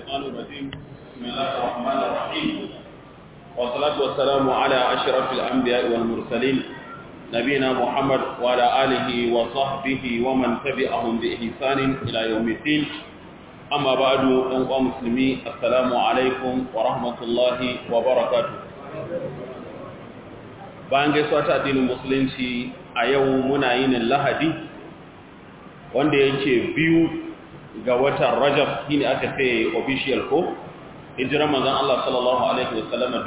الشيطان الرجيم بسم الله الرحمن الرحيم والصلاة والسلام على أشرف الأنبياء والمرسلين نبينا محمد وعلى آله وصحبه ومن تبعهم بإحسان إلى يوم الدين أما بعد أنقى مسلمي السلام عليكم ورحمة الله وبركاته bayan gaisuwa ta addinin musulunci a yau muna yin lahadi wanda yake biyu ga watan rajab shine aka ce official ko hijiran manzon Allah sallallahu alaihi wasallam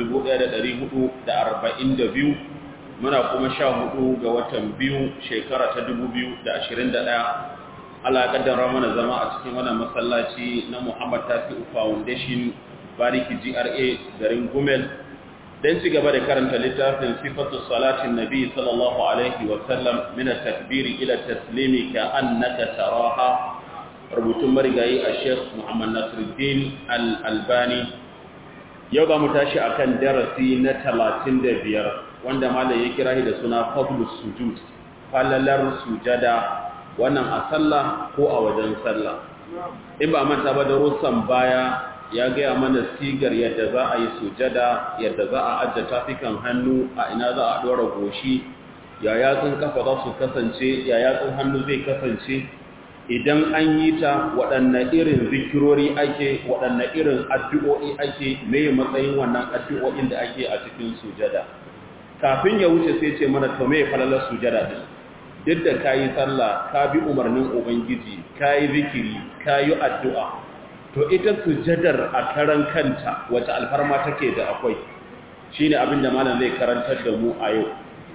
1442 muna kuma 14 ga watan biyu shekara ta 2021 Allah ya kaddara mana zama a cikin wannan masallaci na Muhammad Tasi'u Foundation Bariki GRA garin Gumel dan ci gaba da karanta littafin sifatu salatin nabi sallallahu alaihi wasallam min at-takbir ila at-taslim ka annaka taraha rubutun marigayi a Sheikh Muhammad Nasiruddin Al-Albani yau ga mu tashi akan darasi na 35 wanda malai ya kira shi da suna fadlus sujud falalar sujada wannan a sallah ko a wajen sallah in ba manta ba da rusan baya ya gaya mana sigar yadda za a yi sujada yadda za a ajiye tafikan hannu a ina za a ɗora goshi ya yatsun kafa za su kasance ya yatsun hannu zai kasance idan an yi ta waɗanne irin zikirori ake waɗanne irin addu'o'i ake mai matsayin wannan addu'o'in da ake a cikin sujada kafin ya wuce sai ce mana to mai falalar sujada din duk da ka yi sallah ka bi umarnin ubangiji ka yi zikiri ka yi addu'a to ita sujadar a karan kanta wata alfarma take da akwai shine abin da malam zai karantar da mu a yau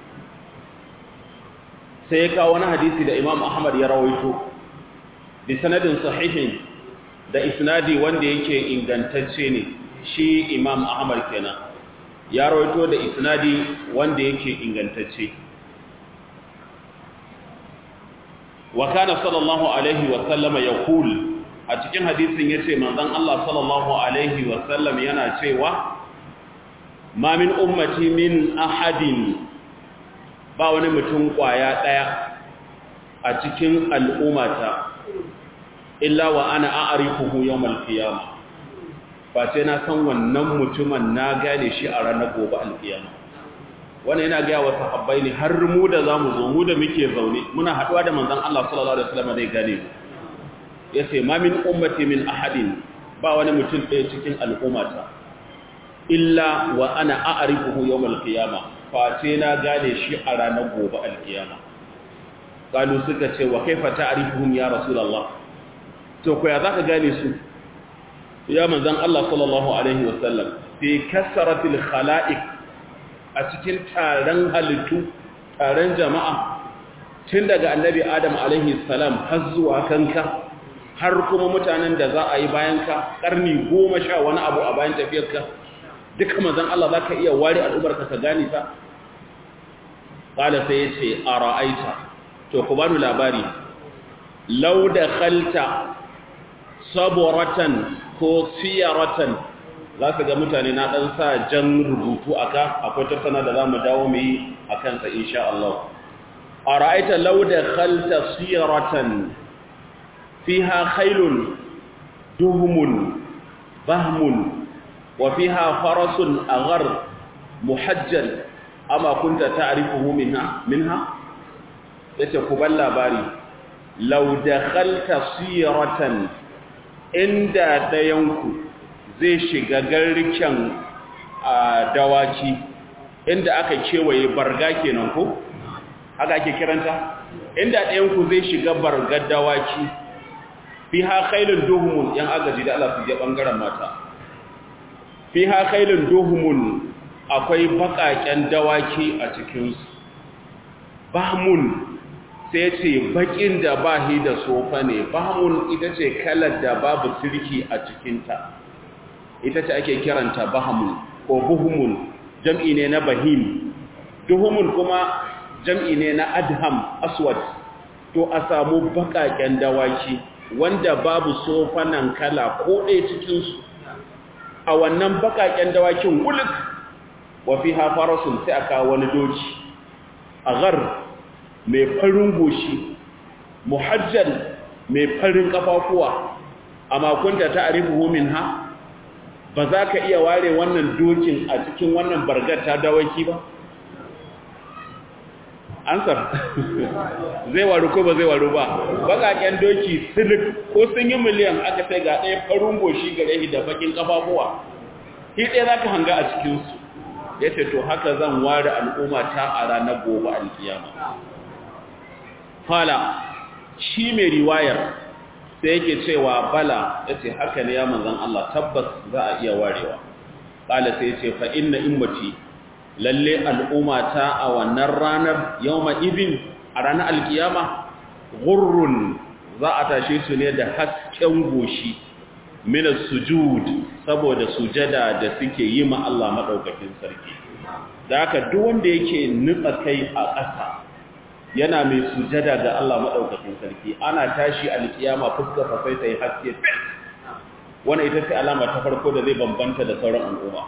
sai ya kawo wani hadisi da Imam Ahmad ya rawaito bi sanadin sahihin da isnadi wanda yake ingantacce ne shi Imam Ahmad kenan ya rawaito da isnadi wanda yake ingantacce wa kana sallallahu alaihi wa sallama yaqul a cikin hadisin ya ce manzan Allah sallallahu Alaihi wasallam yana cewa ma min ummati min ahadin ba wani mutum kwaya ɗaya a cikin al'ummata illa wa ana a'arifuhu yawmal qiyama ba sai na san wannan mutumin na gane shi a ranar gobe alkiyama wannan yana ga wa sahabbai ne har mu da zamu zo mu da muke zaune muna haduwa da manzon Allah sallallahu alaihi wasallam zai gane mu ya ce ma min ummati min ahadin ba wani mutum ɗaya cikin al'ummata illa wa ana a'rifuhu yawmal qiyama face na gane shi a ranar gobe alkiyama kalu suka ce wa kaifa ta'rifuhum ya rasulullah to ko ya zaka gane su ya manzon Allah sallallahu alaihi wasallam fi kasratil khalaiq a cikin taron halittu taron jama'a tun daga annabi adam alaihi salam har zuwa kanka har kuma mutanen da za a yi bayan ka ƙarni goma sha wani abu a bayan tafiyarka duka mazan Allah za ka iya ware al'umarka ka gani ta? ƙala sai ya ce a ra'aita to ku bani labari lau da khalta saboratan ko siyaratan za ka ga mutane na ɗan sa jan rubutu a ka akwai tattana da za mu dawo mu yi a kansa insha Allah a ra'aita lau da khalta siyaratan فيها خيل دهم بهم وفيها فرس أغر محجل أما كنت تعرفه منها منها يتقبل labari لو دخلت سيرة inda dayanku zai shiga garken dawaki inda aka kewaye barga kenan ko haka ake kiranta inda dayanku zai shiga bargar dawaki fiha khailun duhumun yan agaji da Allah su je bangaren mata fiha khailun duhumun akwai bakaken dawaki a cikin su bahmun sai ce bakin da bahi da sofa ne bahmun ita ce kalar da babu sirki a cikin ta ita ce ake kiranta bahmun ko buhumun jam'i ne na bahim duhumun kuma jam'i ne na adham aswad to a samu bakaken dawaki wanda babu sofanan kala ko ɗaya cikinsu a wannan baƙaƙen dawakin wulik wa fi hafarasun sai aka wani doki a gar mai farin goshi muhajjal mai farin kafafuwa amma kunta ta'rifuhu minha ba za ka iya ware wannan dokin a cikin wannan bargar ta dawaki ba ansar zai waru ko ba zai waru ba bakaken doki silik ko sun yi miliyan aka sai ga ɗaya farin goshi gare shi da bakin kafafuwa shi ɗaya za ka hanga a cikinsu ya ce to haka zan ware al'umma ta a ranar gobe alkiyama fala shi mai riwayar sai yake cewa bala ya ce haka ne ya manzan Allah tabbas za a iya warewa ƙala sai ya ce fa inna immati lalle al'umma ta a wannan ranar yawma ibin a ranar alkiyama gurrun za a tashe su ne da hasken goshi min sujud saboda sujada da suke yi ma Allah madaukakin sarki da haka duk wanda yake nutsa kai a ƙasa yana mai sujada ga Allah madaukakin sarki ana tashi alkiyama fuskar sa sai ta yi haske wannan ita ce alama ta farko da zai bambanta da sauran al'umma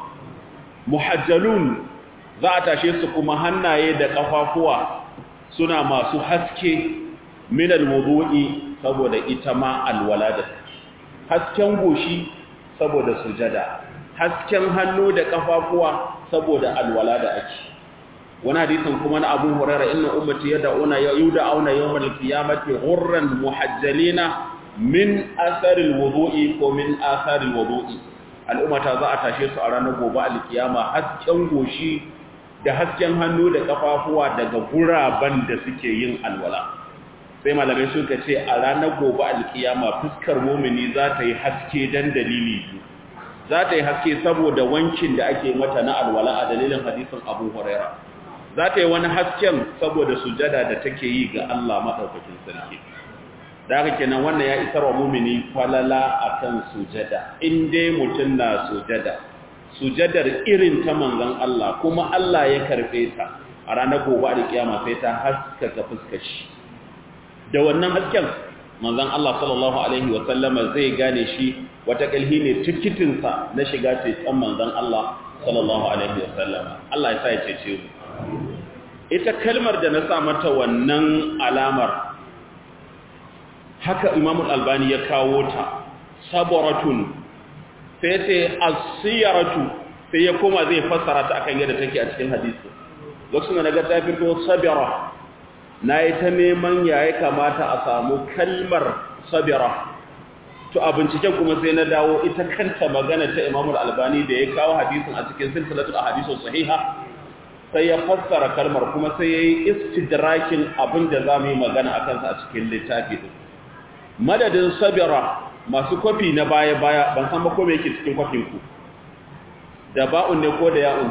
muhajjalun za a tashe su kuma hannaye da kafafuwa suna masu haske min alwudu'i saboda ita ma alwala da hasken goshi saboda sujada hasken hannu da kafafuwa saboda alwala da ake wani hadisin kuma na Abu Hurairah inna ummati yad'una yud'auna yawmal qiyamati ghurran muhajjalina min athari alwudu'i ko min athari alwudu'i al'ummata za a tashe su a ranar gobe alkiyama hasken goshi da hasken hannu da kafafuwa daga guraben da suke yin alwala sai malamai suka ce a ranar gobe alkiyama fuskar mumini za ta yi haske dan dalili biyu za ta yi haske saboda wankin da ake mata na alwala a dalilin hadisin abu huraira za ta yi wani hasken saboda sujada da take yi ga Allah maɗaukakin sarki da haka kenan wannan ya isar wa mumini falala akan sujada in dai mutum na sujada sujadar irin ta manzon Allah kuma Allah ya karbe ta a ranar gobe da kiyama sai ta haskaka fuskar shi da wannan hasken manzon Allah sallallahu alaihi wa sallama zai gane shi wata kalhi ne tikitin sa na shiga ceton manzon Allah sallallahu alaihi wa sallama Allah ya sa ya cece mu ita kalmar da na sa mata wannan alamar haka Imam Al-Albani ya kawo ta sabaratun sai ce asiyaratu sai ya koma zai fassara ta akan yadda take a cikin hadisi lokacin da naga ta fito sabira nayi ta neman ya ya kamata a samu kalmar sabira to a binciken kuma sai na dawo ita kanta magana ta Imam Al-Albani da ya kawo hadisin a cikin silsilatul ahadith sahiha sai ya fassara kalmar kuma sai yayi istidrakin abin da zamu yi magana akan sa a cikin littafi din madadin sabira masu kwafi na baya-baya ban san ba ko me yake cikin kwafin ku da ba'un ne ko da ya'un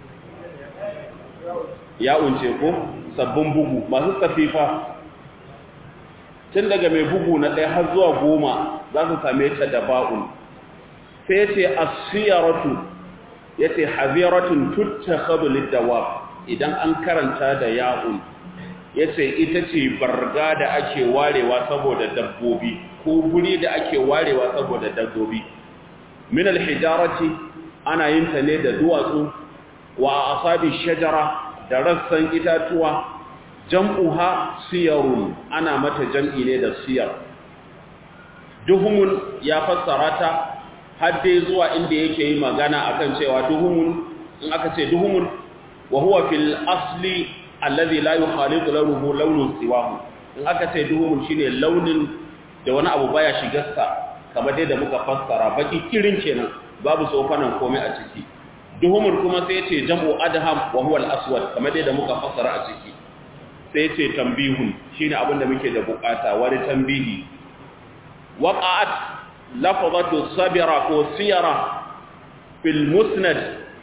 ya'un ce ko sabbin bugu masu safifa tun daga mai bugu na ɗaya har zuwa goma za su same ta da ba'un sai ya ce asiyaratu ya ce haziratun tutta khabulid dawab idan an karanta da ya'un ya ce ita ce barga da ake warewa saboda dabbobi ko guri da ake warewa saboda dabbobi min alhijarati ana yin ta ne da duwatsu wa asabi shajara da rassan itatuwa jam'uha siyarun ana mata jam'i ne da siyar duhumun ya fassara ta har dai zuwa inda yake yi magana akan cewa duhumun in aka ce duhumun wa huwa fil asli alladhi la yukhalitu launuhu lawnun siwahu in aka ce duhumun shine launin da wani abu baya shigarsa kamar dai da muka fassara baki kirin kenan babu tsofanan komai a ciki duhumun kuma sai ce jam'u adham wa huwa al-aswad kamar dai da muka fassara a ciki sai ce tambihun shine abin da muke da bukata wani tambihi waqa'at lafzatu sabira ko siyara fil musnad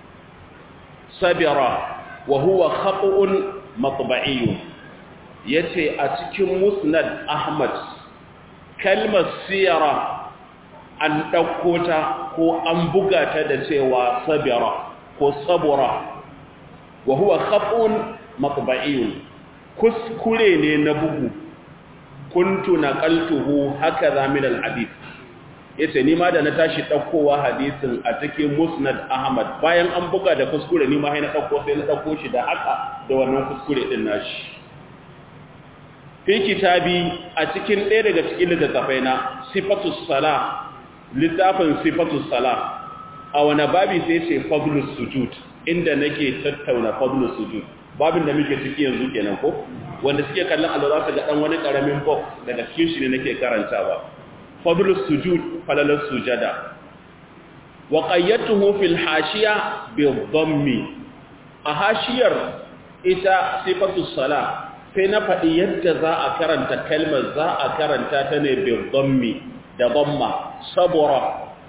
sabira wa huwa khata'un matba'iyyun yace a cikin musnad ahmad kalmar siyara an ɗauko ta ko an buga ta da cewa sabira ko sabura wa huwa khata'un matba'iyyun kuskure ne na bugu kuntu naqaltuhu hakaza min al-hadith yace ni ma da na tashi daukowa hadisin a cikin musnad ahmad bayan an buga da kuskure ni ma sai na dauko sai na dauko shi da haka da wannan kuskure din nashi fi kitabi a cikin ɗaya daga cikin littattafai na sifatus sala littafin sifatus sala a wani babi sai ce fadlus sujud inda nake tattauna fadlus sujud babin da muke ciki yanzu kenan ko wanda suke kallon Allah za su ga dan wani karamin box daga cikin shi ne nake karantawa fadlus sujud falalas sujada wa qayyatuhu fil hashiya bi dhammi a hashiyar ita sifatus sala sai na faɗi yadda za a karanta kalmar za a karanta ta ne bi dhammi da dhamma sabura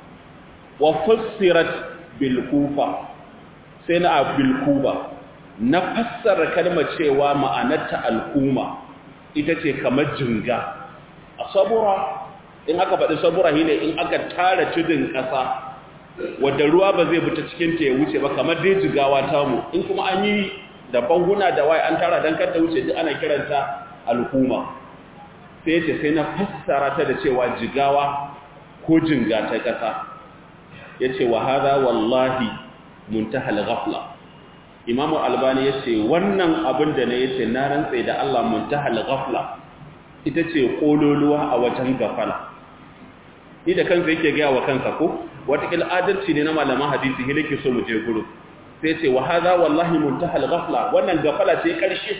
wa fussirat bil kufa sai na bil kuba na fassara kalmar cewa ma'anarta al'umma ita ce kamar jinga a sabura in aka faɗi sabura shine in aka tara tudun ƙasa wadda ruwa ba zai fita cikin ta ya wuce ba kamar dai jigawa tamu in kuma an yi da banguna da waye an tara don kar ta wuce duk ana kiranta al'umma sai ce sai na fassara ta da cewa jigawa ko jinga ta ƙasa ya ce wa haza wallahi muntahal ghafla imamu albani ya ce wannan abin da na ya ce na rantse da allah muntahal ghafla ita ce ƙololuwa a wajen gafala ni da kansa yake gaya wa kansa ko watakil adalci ne na malaman hadisi hilike so mu je guru sai ce wa haza wallahi muntahal ghafla wannan gafala ce ƙarshe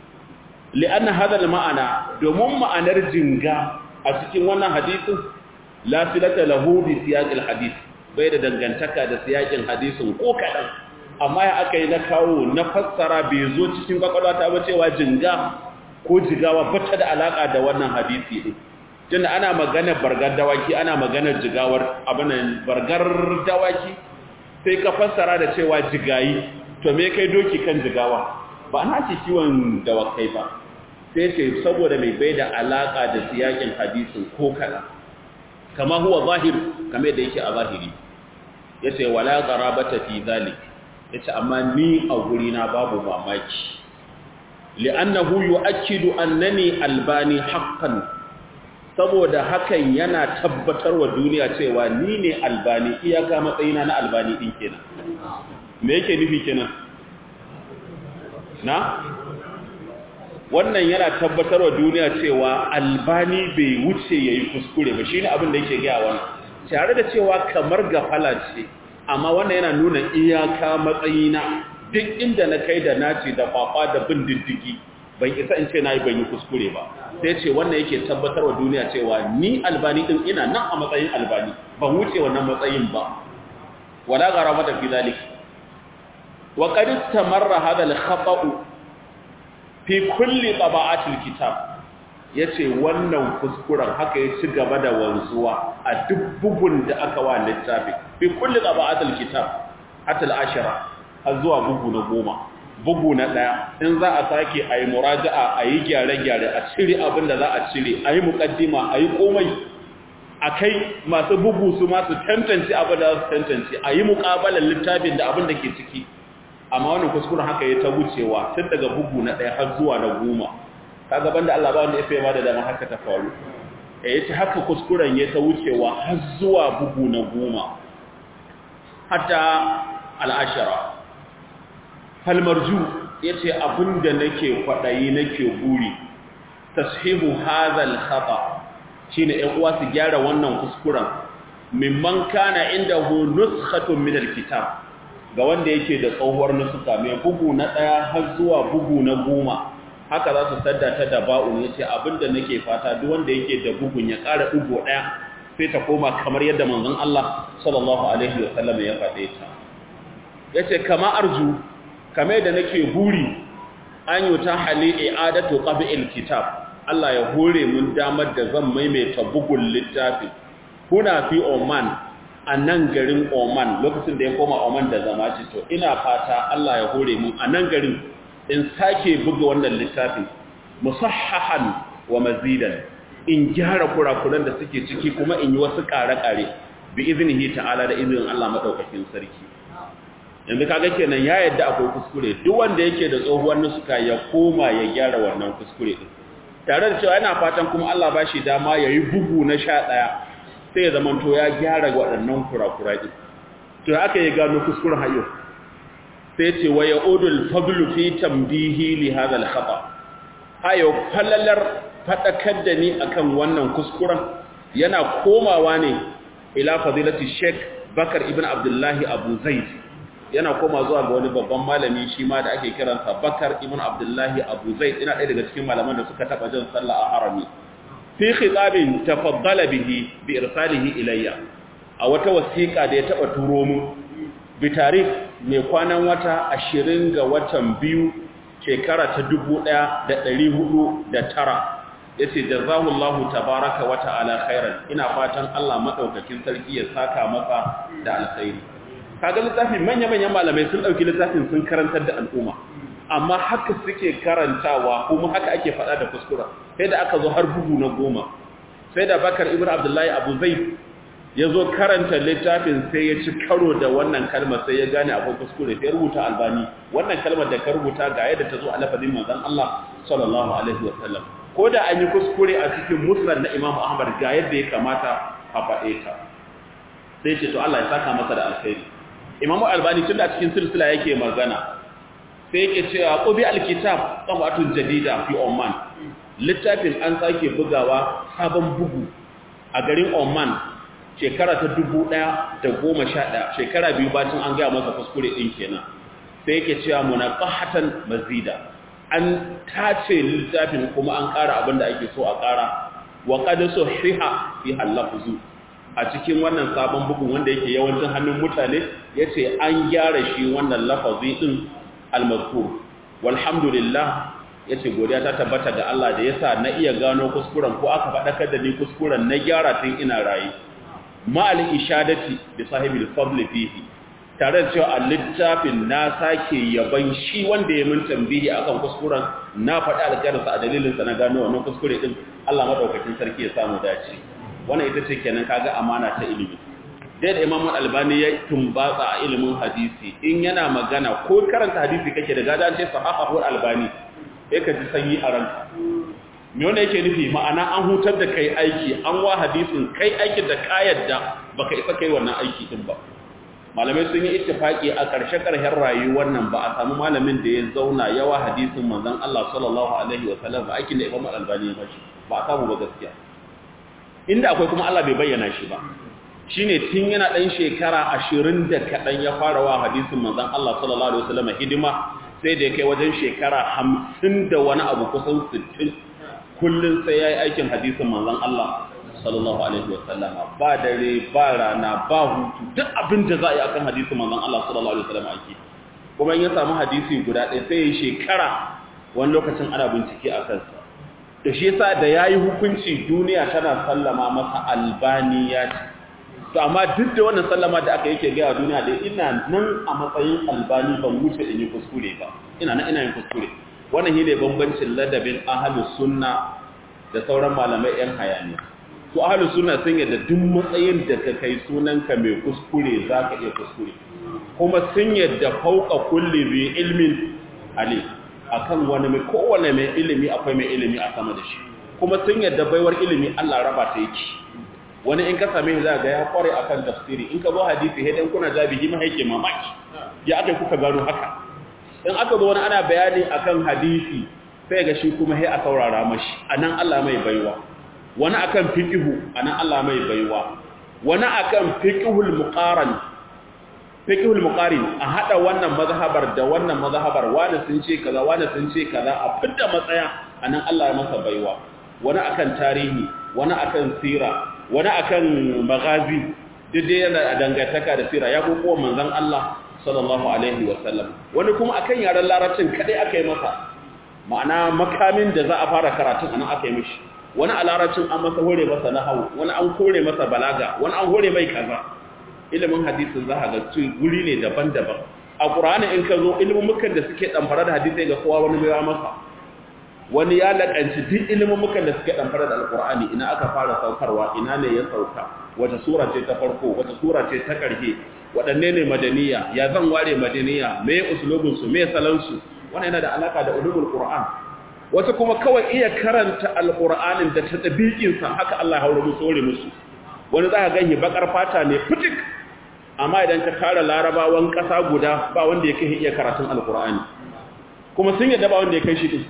li'anna hadha ma'ana domin ma'anar jinga a cikin wannan hadisin la silata lahu bi siyaqil hadith bai da dangantaka da siyakin hadisin ko kadan amma ya aka yi na kawo na fassara bai zo cikin kwakwalwata ba cewa jinga ko jigawa bata da alaka da wannan hadisi din tunda ana magana bargar dawaki ana maganar jigawar abinan bargar dawaki sai ka fassara da cewa jigayi to me kai doki kan jigawa ba na ce kiwon dawakai ba sai ce saboda mai bai da alaka da siyakin hadisin ko kadan kama huwa zahir kame da yake a zahiri yace wala qarabata fi zalik yace amma ni a guri na babu mamaki li'annahu yu'akkidu annani albani haqqan saboda hakan yana tabbatar wa duniya cewa ni ne albani iyaka matsayina na albani din kenan me yake nufi kenan na wannan yana tabbatar wa duniya cewa albani bai wuce ya yi kuskure ba shi ne abin da yake gaya wannan tare da cewa kamar gafala ce amma wannan yana nuna iyaka matsayina duk inda na kai da naci da kwakwa da bin diddigi ban isa in ce na yi ban yi kuskure ba sai ce wannan yake tabbatar wa duniya cewa ni albani din ina nan a matsayin albani ban wuce wannan matsayin ba wala gara mata fi zalik wa qad istamarra hadha al-khata'u fi kulli taba'atil kitab yace wannan kuskuren haka ya ci gaba da wanzuwa a duk bugun da aka wa littafi fi kulli taba'atil kitab hatta al-ashara har zuwa bugu na goma bugu na daya in za a sake ayi muraja'a ayi gyare-gyare a cire abin da za a cire ayi muqaddima ayi komai akai masu bugu su masu tantance abin da za su tantance ayi muqabalan littafin da abin da ke ciki amma wannan kuskuren haka ya ta wucewa tun daga bugu na ɗaya har zuwa na goma kaga banda Allah ba wanda ya sai ba da dama haka ta faru eh yace haka kuskuren ya ta wucewa har zuwa bugu na goma hatta al'ashara hal marju yace abinda nake kwadayi nake buri tashihu hadha al-khata shine ɗan uwa su gyara wannan kuskuren mimman kana indahu nuskhatun min al-kitab ga wanda yake da tsohuwar nusuka mai bugu na ɗaya har zuwa bugu na goma haka za su sadda ta da ba'un ya ce abinda nake fata duk wanda yake da bugun ya ƙara ɗigo ɗaya sai ta koma kamar yadda manzon Allah sallallahu alaihi wa sallam ya faɗe ta ya ce kama arju kamar yadda nake buri an yi ta hali i'adatu qabi'il kitab Allah ya hore mun damar da zan maimaita bugun littafi kuna fi Oman a nan garin Oman lokacin da ya koma Oman da zama ce to ina fata Allah ya hore mu a nan garin in sake buga wannan littafin musahhahan wa mazidan in gyara kurakuran da suke ciki kuma in yi wasu ƙare-ƙare bi iznihi ta'ala da izinin Allah madaukakin sarki yanzu kaga kenan ya yadda akwai kuskure duk wanda yake da tsohuwar nusuka ya koma ya gyara wannan kuskure din tare da cewa yana fatan kuma Allah ba shi dama yayi bugu na sha ɗaya sai ya zamanto ya gyara waɗannan kurakura ɗin to aka yi gano kuskuren hayo sai ce wa ya'udul fadlu fi tambihi li hadha al khata ayo falalar fadakar da ni akan wannan kuskuren yana komawa ne ila fadilati sheikh bakar ibn abdullahi abu zaid yana koma zuwa ga wani babban malami shi ma da ake kiransa bakar ibn abdullahi abu zaid ina ɗaya daga cikin malaman da suka taɓa jin sallah a harami fi khitabin tafaddala bihi bi irsalihi ilayya a wata wasiƙa da ya taɓa turo mu bi tarikh mai kwanan wata 20 ga watan biyu shekara ta 1409 yace jazahullahu tabaraka wa ta'ala khairan ina fatan Allah madaukakin sarki ya saka masa da alkhairi kaga littafin manya-manyan malamai sun dauki littafin sun karantar da al'umma amma haka suke karantawa kuma haka ake faɗa da kuskura sai da aka zo har bugu na goma sai da bakar ibn abdullahi abu zai ya zo karanta littafin sai ya ci karo da wannan kalmar sai ya gane akwai kuskure sai rubuta albani wannan kalmar da ka rubuta ga yadda ta zo a lafazin manzon Allah sallallahu alaihi wasallam ko da an yi kuskure a cikin musnad na Imam Ahmad ga yadda ya kamata a faɗe ta sai ce to Allah ya saka masa da alkhairi Imam Albani tunda a cikin silsila yake magana sai yake cewa qubi alkitab tabatun jadida fi Oman littafin an sake bugawa sabon bugu a garin Oman shekara ta 1111 shekara biyu bacin an ga masa kuskure din kenan sai yake cewa munaqahatan mazida an tace littafin kuma an ƙara abin da ake so a ƙara wa qad sahiha fi halafzu a cikin wannan sabon bugun wanda yake yawancin hannun mutane yace an gyara shi wannan lafazi din al-mazkur walhamdulillah yace godiya ta tabbata ga Allah da yasa na iya gano kuskuren ko aka faɗakar da ni kuskuren na gyara tun ina rayi ma'al ishadati bi sahibil fadl fihi tare da cewa a littafin na sake yaban shi wanda ya mun tambihi akan kuskuren na faɗi alƙarinsa a dalilinsa na gano wannan kuskure din Allah madaukakin sarki ya samu dace wannan ita ce kenan kaga amana ta ilimi dai da Imam Albani ya tumbatsa a ilimin hadisi in yana magana ko karanta hadisi kake da gada ce sahahu Albani sai ka ji sanyi a ranka me wanda yake nufi ma'ana an hutar da kai aiki an wa hadisin kai aikin da ka yadda baka isa kai wannan aiki din ba malamai sun yi ittifaki a ƙarshe ƙarshen rayuwar nan ba a samu malamin da ya zauna yawa hadisin manzon Allah sallallahu alaihi wa sallam ba aikin da Imam Al-Albani ya bashi ba a samu ba gaskiya inda akwai kuma Allah bai bayyana shi ba shine tun yana dan shekara 20 da kadan ya fara wa hadisin manzon Allah sallallahu alaihi wa sallam hidima sai da ya kai wajen shekara 50 da wani abu kusan 60 kullun sai yayi aikin hadisin manzon Allah sallallahu alaihi wasallam ba dare ba rana ba hutu duk abin da za a yi akan hadisin manzon Allah sallallahu alaihi wasallam ake kuma in ya samu hadisi guda ɗaya sai ya shekara wani lokacin ana bincike a kansa da shi yasa da yayi hukunci duniya tana sallama masa albaniya to amma duk da wannan sallama da aka yake ga duniya da ina nan a matsayin albani ban wuce in yi kuskure ba ina nan ina yin kuskure wannan shine bambancin ladabin ahlus sunna da sauran malamai yan hayaniya to ahlus sunna sun yadda duk matsayin da ka kai sunanka mai kuskure zaka iya kuskure kuma sun yadda fauka kulli bi ilmin ali akan wani mai kowane mai ilimi akwai mai ilimi a sama da shi kuma sun yadda baiwar ilimi Allah raba ta yake wani in ka same shi ga ya kware akan tafsiri in ka zo hadisi sai dan kuna jabi ma yake mamaki ya aka kuka gano haka in aka zo wani ana bayani akan hadisi sai ga shi kuma sai a saurara mashi anan Allah mai baiwa wani akan fiqhu anan Allah mai baiwa wani akan fiqhul muqaran fiqhul muqarin a hada wannan mazhabar da wannan mazhabar wani sun ce kaza wani sun ce kaza a fidda matsaya anan Allah ya masa baiwa wani akan tarihi wani akan sira wani akan magazi duk dai yana dangantaka da sira ya kokowa manzon Allah sallallahu alaihi wasallam wani kuma akan yaran larabcin kadai aka yi masa ma'ana makamin da za a fara karatun anan aka yi mishi wani a larabcin an masa hore masa nahawu wani an kore masa balaga wani an hore mai kaza ilimin hadisin za a ga su guri ne daban-daban a ƙur'ani in ka zo ilimin da suke ɗamfara da hadisai ga kowa wani baiwa masa wani ya laƙanci duk ilimin da suke ɗamfara da alƙur'ani ina aka fara saukarwa ina ne ya sauka wata sura ce ta farko wata sura ce ta ƙarshe waɗanne ne madaniya ya zan ware madaniya me usulubinsu me salansu wannan yana da alaƙa da ulumul qur'an wasu kuma kawai iya karanta alƙur'anin da ta ɗabiƙinsa haka Allah ya hauro musu hore musu wani za ka gani bakar fata ne fitik amma idan ka tara larabawan ƙasa guda ba wanda ya kai iya karatun alƙur'ani kuma sun yadda ba wanda ya kai shi ɗin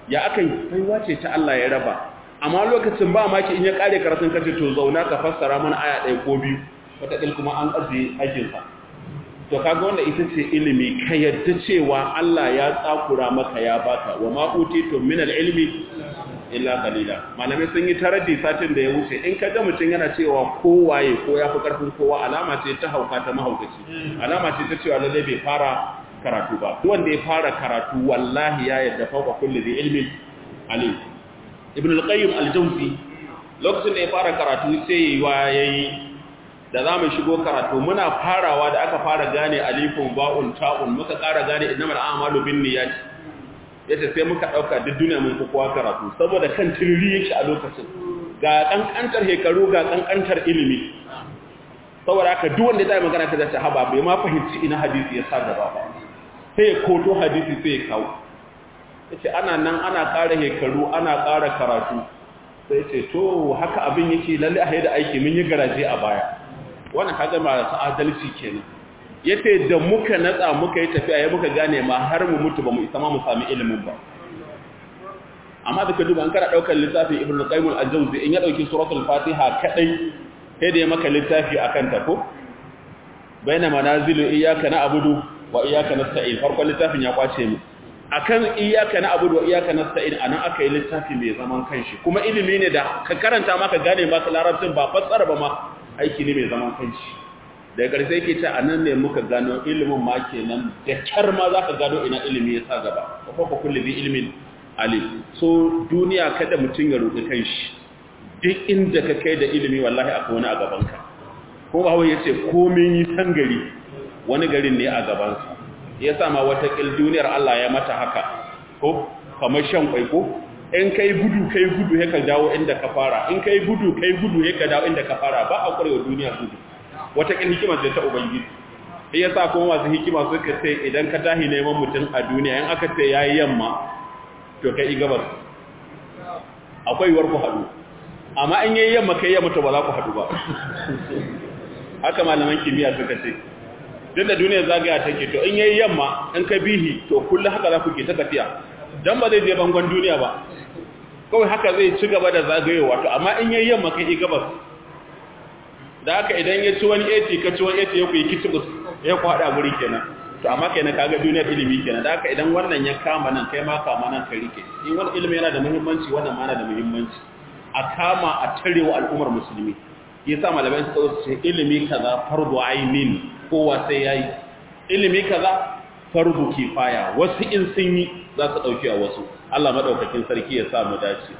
ya aka yi baiwa ce ta Allah ya raba amma lokacin ba maki in ya kare karatun kace to zauna ka fassara mana aya ɗaya ko biyu wataƙil kuma an ajiye aikinsa to kaga wanda ita ce ilimi ka yadda cewa Allah ya tsakura maka ya baka wa ma utitu min al-ilmi illa qalila malamai sun yi taraddi satin da ya wuce in ka ga mutum yana cewa kowaye ko ya fi karfin kowa alama ce ta hauka ta mahaukaci alama ce ta cewa lalle bai fara karatu ba duk wanda ya fara karatu wallahi ya yadda fauka kulli dhi ilmin alim ibn al-qayyim al-jawzi lokacin da ya fara karatu sai yayi da za mu shigo karatu muna farawa da aka fara gane alifun ba'un ta'un muka ƙara gane innamal a'malu binniyat yace sai muka dauka duk duniya mun kowa karatu saboda kan tirri yake a lokacin ga kankantar hekaru ga kankantar ilimi saboda haka duk wanda ya magana ta zace haba bai ma fahimci ina hadisi ya sa gaba ba sai ya koto hadisi sai ya kawo yace ana nan ana ƙara hekaru ana ƙara karatu sai ce to haka abin yake lalle a da aiki mun yi garaje a baya wannan kaga masu adalci kenan yace da muka natsa muka yi tafiya ya muka gane ma har mu mutu ba mu isa ma mu sami ilimin ba amma da ka duba an kana daukar littafin ibnu qayyim al-jawzi in ya dauki suratul fatiha kadai sai da ya maka littafi akan ta ko baina manazilu iyyaka na'budu wa iyyaka nasta'in farkon littafin ya kwace mu akan iyyaka na'budu wa iyyaka nasta'in anan aka yi littafi mai zaman kanshi kuma ilimi ne da ka karanta maka gane maka larabcin ba fassara ba ma aiki ne mai zaman kanshi daga ƙarshe yake ce a nan ne muka gano ilimin ma kenan da kyar ma za ka gano ina ilimi ya sa gaba ko kuma kulli bi ilimin alim so duniya kada mutum ya roƙi kanshi duk inda ka kai da ilimi wallahi akwai wani a gabanka ko ba ya ce komin yi san gari wani garin ne a gabansa ya sa ma wata ƙil duniyar Allah ya mata haka ko kamar shan kwai ko in kai gudu kai gudu ya ka dawo inda ka fara in kai gudu kai gudu ya ka dawo inda ka fara ba a kwarewa duniya gudu wata kin hikima ce ta ubangiji sai yasa kuma masu hikima suka ce idan ka tahi neman mutum a duniya in aka ce yayi yamma to kai gabas akwai yiwuwar ku hadu amma in yayi yamma kai yamma to ba za ku hadu ba haka malaman kimiyya suka ce duk da duniyar zagaya take to in yayi yamma in ka bihi to kullu haka za ku ke ta tafiya dan ba zai je bangon duniya ba kawai haka zai ci gaba da zagayewa to amma in yayi yamma kai gabas da haka idan ya ci wani 80 ka ci wani 80 ya ku yi kitibus ya ku hada guri kenan to amma kenan kaga duniyar ilimi kenan da haka idan wannan ya kama nan kai ma kama nan ka rike in wani ilimi yana da muhimmanci wannan ma yana da muhimmanci a kama a tarewa al'ummar musulmi yasa malamai suka zo su ce ilimi kaza fardu ainin kowa sai yayi ilimi kaza fardu kifaya wasu in sun yi za su dauki a wasu Allah madaukakin sarki ya sa mu dace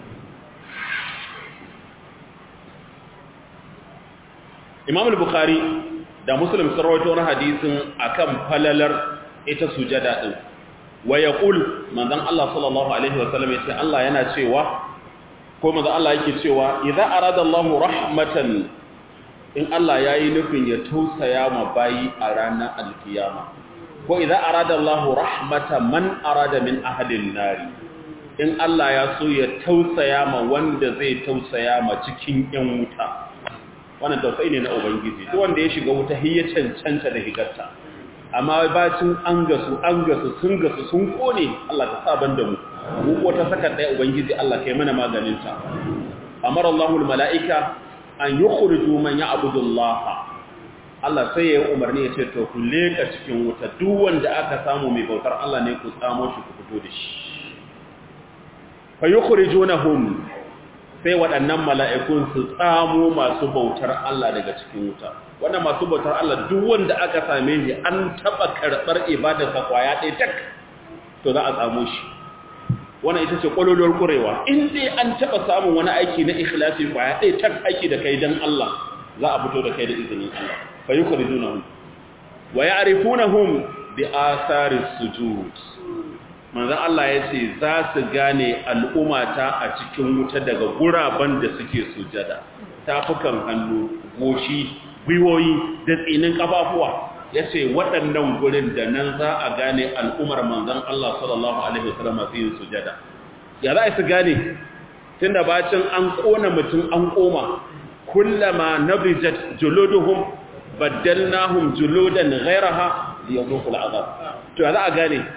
Imam al-Bukhari da Muslim sun rawaito wani hadisin akan falalar ita sujada din wa yaqul manzon Allah sallallahu alaihi wa sallam yace Allah yana cewa ko manzon Allah yake cewa idza arada Allahu rahmatan in Allah yayi nufin ya tausaya ma bayi a ranar alkiyama ko idza arada Allahu rahmatan man arada min ahli an-nari in Allah ya so ya tausaya ma wanda zai tausaya ma cikin yan wuta wannan tausayi ne na ubangiji duk wanda ya shiga wuta hiya cancanta da higarta amma bacin an gasu an gasu sun gasu sun kone Allah ta sa banda mu mu ko ta saka daya ubangiji Allah kai mana maganin ta amara Allahu almalaika an yukhriju man ya'budu Allah Allah sai ya yi umarni ya ce to ku leka cikin wuta duk wanda aka samu mai bautar Allah ne ku tsamo shi ku fito da shi fa yukhrijunahum sai waɗannan mala'ikun su tsamo masu bautar Allah daga cikin wuta wannan masu bautar Allah duk wanda aka same shi an taɓa karɓar ibadarsa kwaya ɗaya tak to za a tsamo shi wannan ita ce ƙwalolwar ƙurewa in dai an taɓa samun wani aiki na ikhlasi kwaya ɗaya tak aiki da kai don Allah za a fito da kai da izinin Allah fa yi kuridunahum wa ya'rifunahum bi asaris sujud manzan Allah ya ce za su gane al'ummata a cikin wuta daga guraben da suke sujada tafukan hannu goshi gwiwoyi da tsinin kafafuwa ya ce waɗannan gurin da nan za a gane al'ummar manzan Allah sallallahu Alaihi wasallam masu yin sujada ya za su gane tun da bacin an ƙona mutum an ƙoma kullama nabijat juluduhum baddalnahum juludan ghairaha liyazuqul azab to ya za a gane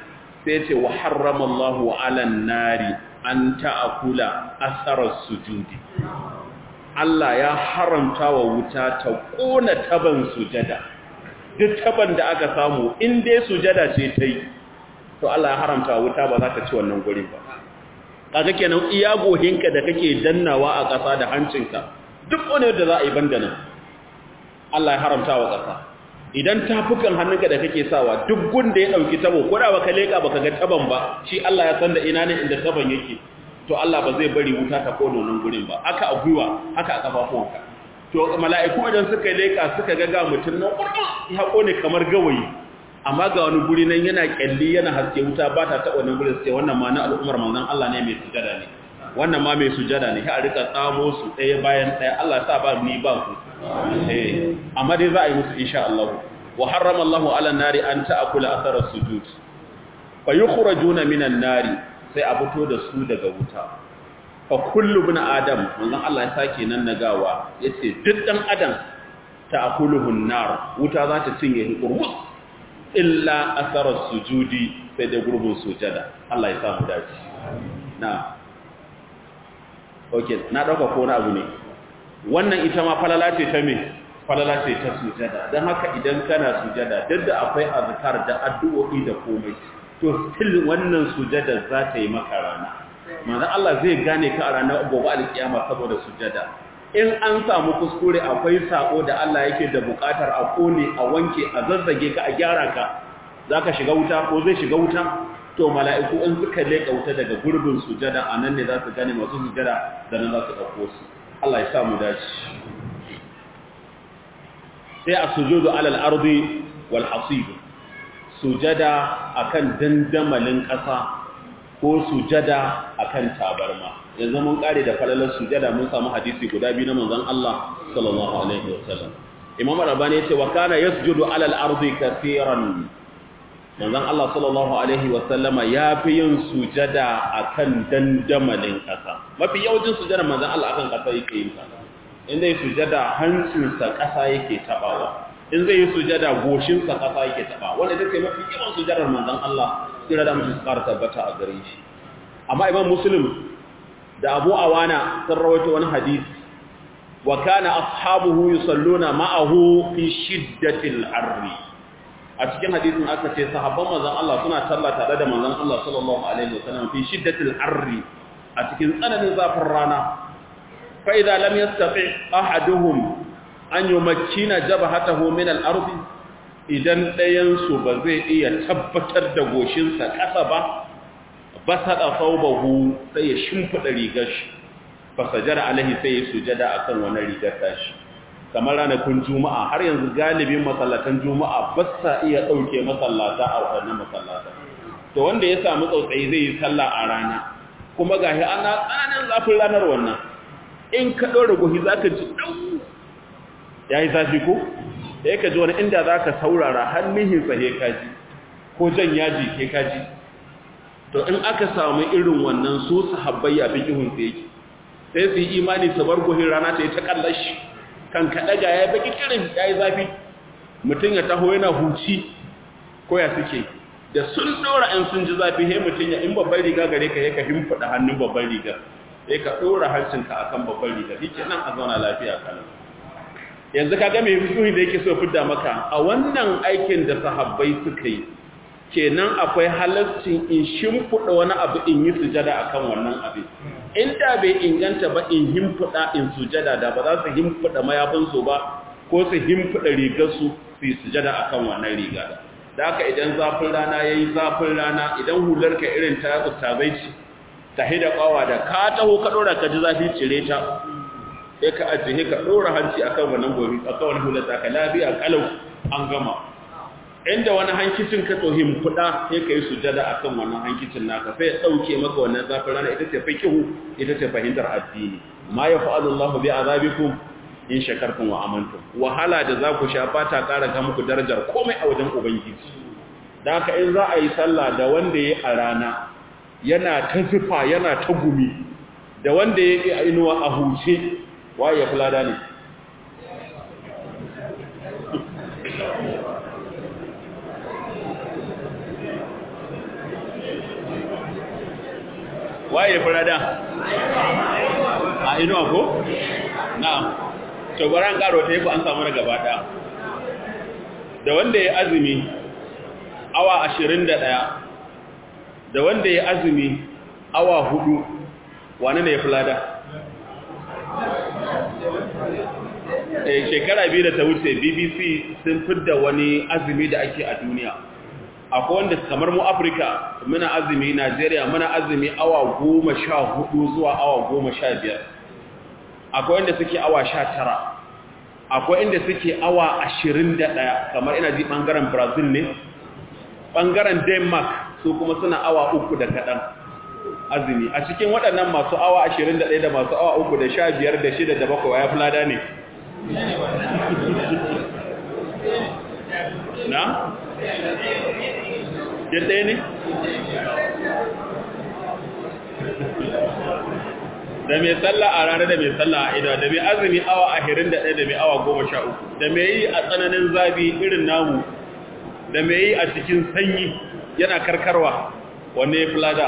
sai ce wa harrama Allahu 'alan nari an ta'akula asarar sujudi Allah ya haramta wa wuta ta kona taban sujada duk taban da aka samu in dai sujada ce ta yi to Allah ya haramta wa wuta ba za ta ci wannan gurin ba kaga kenan iya gohinka da kake dannawa a ƙasa da hancinka duk wani da za a yi banda nan Allah ya haramta wa ƙasa idan tafukan hannunka da kake sawa duk gunda ya dauki tabo ko da baka leka baka ga taban ba shi Allah ya san da ina ne inda taban yake to Allah ba zai bari wuta ta kono nan gurin ba haka a gwiwa haka a kafafuwanka to mala'iku idan suka leka suka ga ga mutun nan kurma ya kone kamar gawayi amma ga wani guri nan yana kyalli yana haske wuta ba ta taba nan gurin sai wannan ma na al'ummar manzon Allah ne mai sujada ne wannan ma mai sujada ne sai a rika tsamo su ɗaya bayan ɗaya Allah ya sa ba ni ba ku eh amma dai za a yi musu insha Allah wa harrama Allahu ala nari an ta'kula athara sujud fa yukhrajuna minan nari sai a fito da su daga wuta fa kullu ibn adam manzon Allah ya sake nan nagawa yace duk dan adam ta'kuluhu an-nar wuta za ta cinye shi kurmus illa athara sujudi sai da gurbin sujada Allah ya samu dace na okay na dauka ko na abu ne wannan ita ma falala ce ta me falala ce ta sujada don haka idan kana sujada duk da akwai azkar da addu'o'i da komai to still wannan sujada za ta yi maka rana manzon Allah zai gane ka a ranar gobe alkiyama saboda sujada in an samu kuskure akwai sako da Allah yake da bukatar a kone a wanke a zazzage ka a gyara ka zaka shiga wuta ko zai shiga wuta to mala'iku in suka leka wuta daga gurbin sujada anan ne za su gane masu sujada da nan za su dauko su Allah ya samu dace sai a sujudu alal ardi wal hasib sujada akan dandamalin ƙasa ko sujada akan tabarma yanzu mun kare da falalar sujada mun samu hadisi guda biyu na manzon Allah sallallahu alaihi wasallam Imam Rabbani yace wa kana yasjudu alal ardi kaseeran manzon Allah sallallahu alaihi wasallama yafi yin sujada akan dandamalin ƙasa mafi yawancin sujada manzon Allah akan ƙasa yake yin ta in zai sujada hancinsa ƙasa yake tabawa in zai yi sujada goshinsa ƙasa yake tabawa wanda take mafi yawan sujadar manzon Allah sai da mutum ƙara tabbata a gare shi amma imam muslim da abu awana sun rawaito wani hadisi wa kana ashabuhu yusalluna ma'ahu fi shiddatil harri a cikin hadisin aka ce sahabban manzon Allah suna sallah tare da manzon Allah sallallahu alaihi wasallam fi shiddatil harri a cikin tsananin zafin rana فإذا لم يستطع أحدهم أن يمكن جبهته من الأرض idan ɗayansu ba zai iya tabbatar da goshinsa ƙasa ba ba saɗa saubahu sai ya shimfiɗa rigar shi ba sajara alaihi sai ya sujada a kan wani rigar tashi kamar ranakun juma'a har yanzu galibin masallatan juma'a ba sa iya ɗauke masallata a waɗannan masallata to wanda ya samu tsautsayi zai yi sallah a rana kuma gashi ana tsananin zafin ranar wannan in ka ɗora gohi za ka ji ɗau ya yi zafi ko ya ka ji wani inda za ka saurara hannuhin tsaye kaji ko jan yaji ke kaji to in aka samu irin wannan su su habbai a fikihun tsaye sai su yi imani su bar gohin rana ta yi ta kallashi kan kaɗaga ya baki kirin ya yi zafi mutum ya taho yana huci ko ya suke da sun ɗora ‘yan sun ji zafi he mutum ya in babban riga gare ka ya ka himfaɗa hannun babban riga sai ka ɗora hancinka a kan babban riga shi nan a zauna lafiya kanan yanzu ka game fisuhi da yake so fidda maka a wannan aikin da sahabbai suka yi kenan akwai halarcin in shimfiɗa wani abu in yi sujada a kan wannan abin inda bai inganta ba in himfiɗa in sujada da ba za su himfiɗa mayafinsu ba ko su himfiɗa rigarsu su yi sujada a kan wannan riga da da haka idan zafin rana ya yi zafin rana idan hularka irin ta ustazai ce ta hida kwawa da ka taho ka dora ka ji zafi cire ta sai ka ajiye ka dora hanci akan wannan gobe akan wani hular ta ka lafiya kalau an gama inda wani hankicin ka tsohim kuda sai ka yi sujada akan wannan hankicin naka sai ya dauke maka wannan zafin rana ita ce fikihu ita ce fahimtar addini ma ya fa'alu Allahu bi azabikum in shakartum wa amantum wahala da za ku sha ba ta kara ga muku darajar komai a wajen ubangiji da haka in za a yi sallah da wanda ya a rana yana ta zufa yana ta gumi da wanda ya yi a inuwa a huce waye ya fulada ne waye furada a inuwa ko na'am to bari an karo ta yi an samu daga gaba daya da wanda ya azumi awa 21 da wanda ya azumi awa 4 wane ne ya fulada eh shekara biyu da ta wuce BBC sun fidda wani azumi da ake a duniya akwai wanda kamar mu Afirka muna azumi Najeriya muna azumi awa 14 zuwa awa 15 akwai wanda suke awa 19 akwai inda suke awa 21 kamar ina ji bangaren Brazil ne bangaren Denmark su kuma suna awa uku da kaɗan azumi a cikin waɗannan masu awa 21 da masu awa uku da 15 da 6 da 7 ya fulada ne na? ɗaya ne? da mai sallah a ranar da mai sallah a ido da mai azumi awa ahirin da ɗaya da mai awa goma sha uku da mai yi a tsananin zafi irin namu da mai yi a cikin sanyi yana karkarwa wanne ya fulada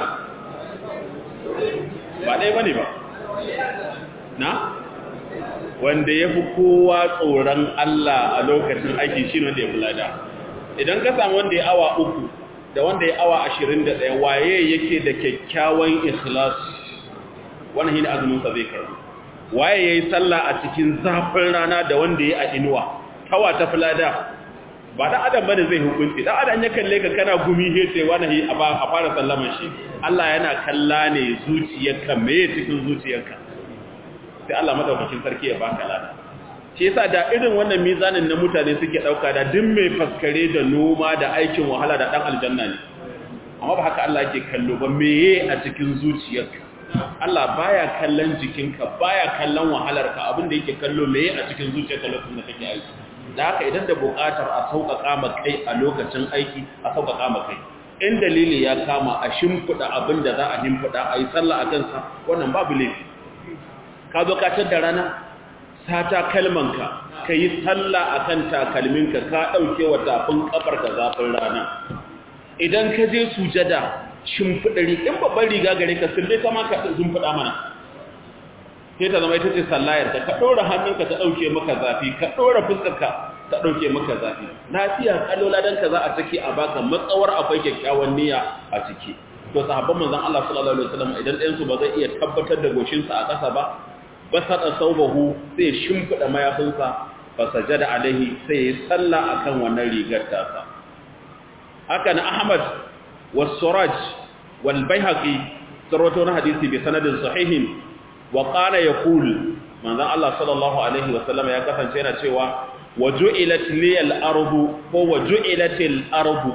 ba ɗaya ba ne ba na? wanda ya fi kowa tsoron Allah a lokacin aiki shi wanda ya fulada idan ka samu wanda ya awa uku da wanda ya awa ashirin da ɗaya waye yake da kyakkyawan ikhlas wannan shi ne azuminsa zai karbi waye ya yi sallah a cikin zafin rana da wanda ya a inuwa tawa ta fulada ba da adam bane zai hukunci da adam ya kalle ka kana gumi he sai wani a fara sallaman shi Allah yana kalla ne zuciyarka me cikin zuciyarka sai Allah madaukakin sarki ya baka lada shi yasa da irin wannan mizanin na mutane suke dauka da duk mai faskare da noma da aikin wahala da dan aljanna ne amma ba haka Allah yake kallo ba meye a cikin zuciyarka Allah baya kallon jikinka baya kallon wahalarka abinda yake kallo meye a cikin zuciyarka lokacin da kake aiki da haka idan da buƙatar a sauƙaƙa ma kai a lokacin aiki a sauƙaƙa ma kai in dalili ya kama a shimfiɗa abin da za a shimfiɗa a yi sallah a kansa wannan babu laifi ka zo ka da rana sata kalmanka ka yi sallah a kan takalminka ka ɗauke wa tafin ƙafarka zafin rana idan ka je sujada shimfiɗa in babban riga gare ka sun dai kama ka shimfiɗa mana sai ta zama ita ce sallayar ka ɗora hannunka ta ɗauke maka zafi ka ɗora fuskarka ta ɗauke maka zafi lafiya kallola don ka za a ciki a baka matsawar akwai kyakkyawan niyya a ciki to sahabban manzon Allah sallallahu alaihi wasallam idan ɗayan su ba zai iya tabbatar da goshinsa a ƙasa ba basada saubahu sai shimfida mayafinsa fa sajada alaihi sai ya salla akan wannan rigar tasa haka na Ahmad was Suraj wal Baihaqi sarwato na hadisi bi sanadin sahihin wa qala yaqul manzon Allah sallallahu alaihi wasallam ya kasance yana cewa waju'ilat liyal ardu ko waju'ilatil ardu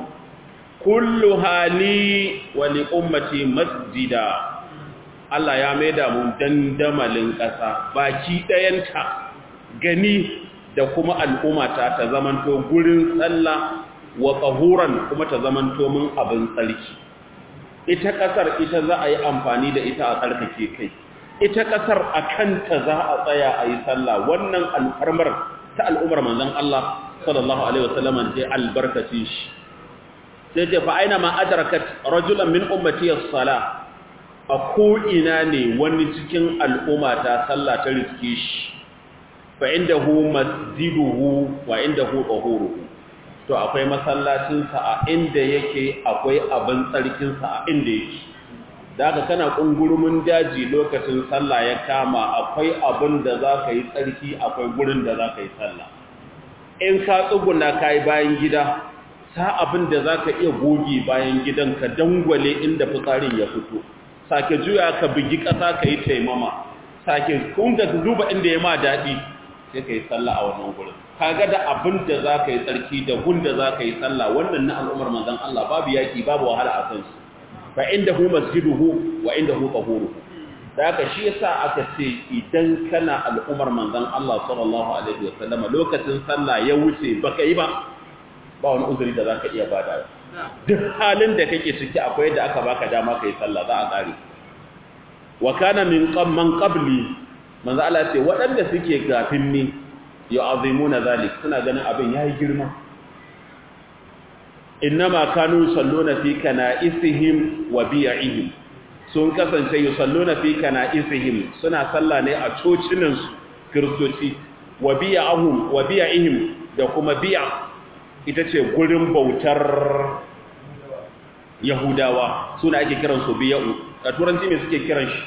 kulluha li wa li ummati masjida Allah ya maida mu dandamalin ƙasa baki ɗayanta gani da kuma al'ummata ta zamanto gurin tsalla wa tsahuran kuma ta zamanto mun abin tsarki ita ƙasar ita za a yi amfani da ita a tsarkake kai ita ƙasar a kanta za a tsaya a yi sallah wannan alfarmar ta al'ummar manzon Allah sallallahu alaihi wasallam ce albarkacin shi sai ce fa aina ma adrakat rajulan min ummati as-salah a ko'ina ne wani cikin al'umma ta sallah ta riske shi fa inda hu masjiduhu wa inda hu tsohuruhu to akwai masallacinsa a inda yake akwai abin tsarkinsa a inda yake da aka kana ƙungurumin daji lokacin sallah ya kama akwai abin da za ka yi tsarki akwai gurin da za ka yi sallah in ka tsuguna ka yi bayan gida sa abin da za ka iya goge bayan gidan ka dangwale inda fitsarin ya fito sake juya ka bugi ƙasa ka yi taimama sake kunga duba inda ya ma daɗi sai ka yi sallah a wannan gurin kaga da abin da za ka yi tsarki da gun da za ka yi sallah wannan na al'ummar manzan Allah babu yaƙi babu wahala a kansu fa inda hu masjiduhu wa inda hu tahuruhu da haka shi yasa aka ce idan kana al'ummar manzan Allah sallallahu alaihi wa sallama lokacin sallah ya wuce baka yi ba ba wani uzuri da zaka iya bada duk halin da kake ciki akwai da aka baka dama kai sallah za a tsare wa kana min qamman qabli manzo Allah ce waɗanda suke gafin ni yu'azimuna zalik suna ganin abin yayi girma innama kanu salluna fi kana'isihim wa bi'ihim sun kasance yusalluna fi kana'isihim suna sallah ne a cocinan su kristoci wa biya'ahum wa biya'ihim da kuma biya ita ce gurin bautar yahudawa suna ake kiran su biya'u a turanci me suke kiran shi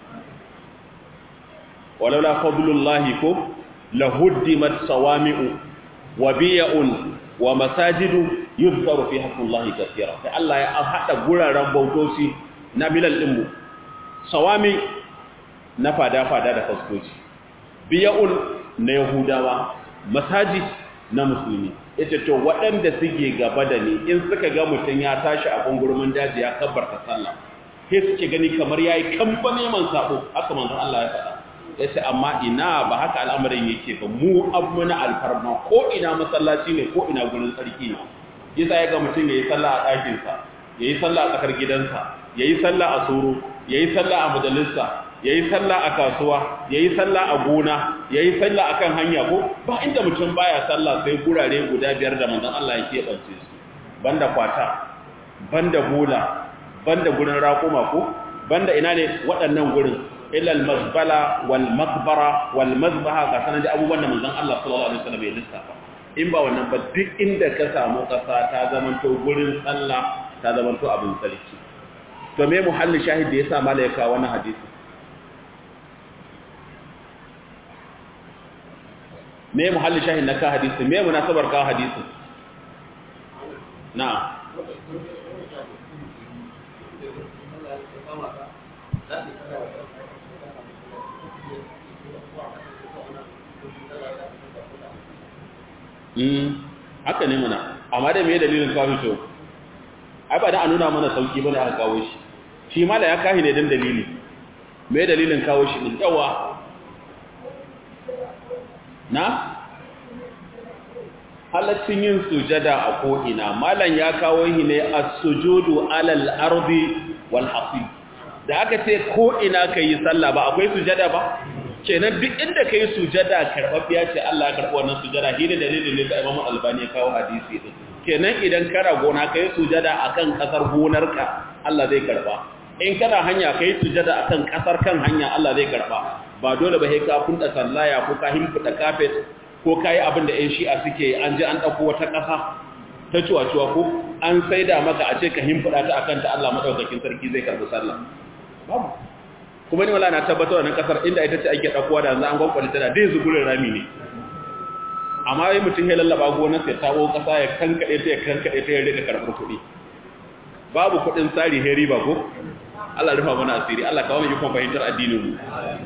walaula fadlullahi ko lahuddimat sawami'u wa biya'un wa masajidu yuzkaru fi haqqillahi kaseera sai Allah ya hada guraren bautoci na bilal din mu sawami na fada fada da faskoci biya'un na yahudawa masajid na musulmi yace to waɗanda suke gaba da ni in suka ga mutun ya tashi a gungurmin daji ya kabbarta sallah sai suke gani kamar yayi kamfane man sabo haka manzon Allah ya faɗa yace amma ina ba haka al'amarin yake ba mu abuna alfarma ko ina masallaci ne ko ina gurin sarki ne yasa ya ga mutum yayi sallah a ɗakin sa yayi sallah a tsakar gidansa yayi sallah a soro yayi sallah a majalisa yayi sallah a kasuwa yayi sallah a gona yayi sallah akan hanya ko ba inda mutum baya sallah sai gurare guda biyar da manzon Allah ya keɓance su banda kwata banda bola banda gurin raƙuma ko banda ina ne waɗannan gurin ilal mazbala wal makbara wal mazbaha ga sanan da abubuwan da manzon Allah sallallahu alaihi wasallam ya lissafa in ba wannan ba duk inda ka samu kasa ta zamanto gurin sallah ta zamanto abin sarki to me muhalli shahid da yasa malaika wannan hadisi me muhalli shahid na ka hadisi me munasabar ka hadisi na'am haka ne mana amma da me dalilin kawo to ai ba da a nuna mana sauki bane aka kawo shi shi mala ya kahi ne dan dalili me dalilin kawo shi din yawa na halaccin yin sujada a ko'ina malan ya kawo shi ne as-sujudu alal ardi wal hasib da aka ce ko'ina kai sallah ba akwai sujada ba kenan duk inda kai sujada karfafiya ce Allah ya karbi wannan sujada shi ne dalilin ne da Imam Albani ya kawo hadisi din kenan idan kana gona kai sujada akan kasar gonarka Allah zai karba in kana hanya kai sujada akan kasar kan hanya Allah zai karba ba dole ba sai ka funda sallaya ko ka himfuda kafet ko kai abin da 'yan shi'a suke an ji an dauko wata kasa ta cuwa-cuwa ko an saida maka a ce ka himfuda ta akan ta Allah madaukakin sarki zai karbi sallah babu kuma ni wala na tabbatar wannan kasar inda ita ce ake dakuwa da yanzu an gwankwale tana dai zugurin rami ne amma wai mutum ya lallaba gonar sai tabo kasa ya kankade ta ya kankade ta ya rika karbar kuɗi babu kuɗin tsari heri ba ko Allah rufa mana asiri Allah kawo mu kuma fahimtar addinin mu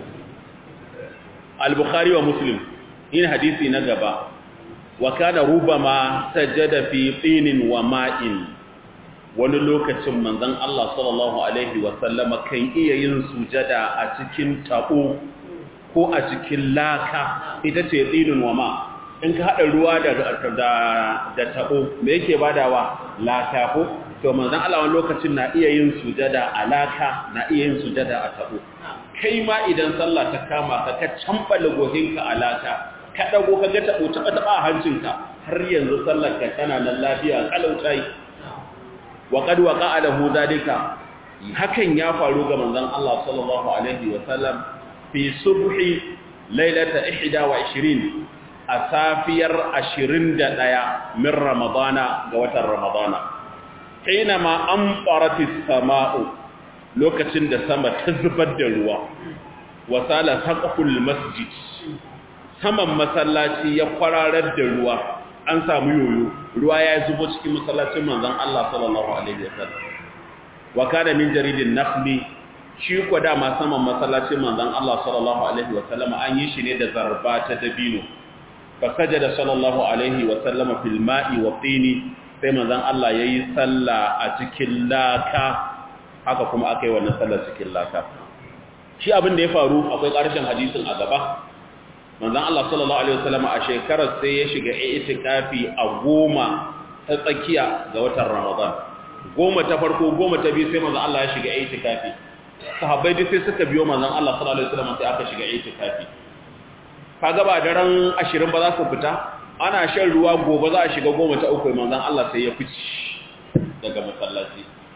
al-bukhari wa muslim in hadisi na gaba wa kana rubama sajada fi tinin wa ma'in wani lokacin manzon Allah sallallahu alaihi wasallama kan iya yin sujada a cikin tabo ko a cikin laka ita ce tsinin wa ma in ka hada ruwa da da da tabo me yake badawa laka ko to manzon Allah wani lokacin na iya yin sujada a laka na iya yin sujada a tabo kai ma idan sallah ta kama ka ka cambala gohinka a laka ka dago ka ga tabo taba taba hancinka har yanzu sallar ka tana nan lafiya kalautai wa qad waqa'a lahu dalika hakan ya faru ga manzon Allah sallallahu alaihi wa sallam fi subhi lailata 21 a safiyar 21 min ramadana ga watan ramadana hinama amfaratis sama'u lokacin da sama ta zubar da ruwa wasala saqful masjid saman masallaci ya kwararar da ruwa an samu yoyo ruwa ya zubo cikin masallacin manzon Allah sallallahu alaihi wasallam wa kana min jaridin nakhli shi ko dama saman masallacin manzon Allah sallallahu alaihi wasallam an yi shi ne da zarba ta dabino fa sajada sallallahu alaihi wasallam fil ma'i wa tini sai manzon Allah yayi sallah a cikin laka haka kuma akai wannan sallar cikin laka shi abin da ya faru akwai ƙarshen hadisin a gaba manzon Allah sallallahu alaihi wasallam a shekarar sai ya shiga itikafi a goma ta tsakiya ga watan Ramadan goma ta farko goma ta biyu sai manzon Allah ya shiga itikafi sahabbai duk sai suka biyo manzon Allah sallallahu alaihi wasallam sai aka shiga itikafi kaga ba daren 20 ba za su fita ana shan ruwa gobe za a shiga goma ta uku manzon Allah sai ya fice daga masallaci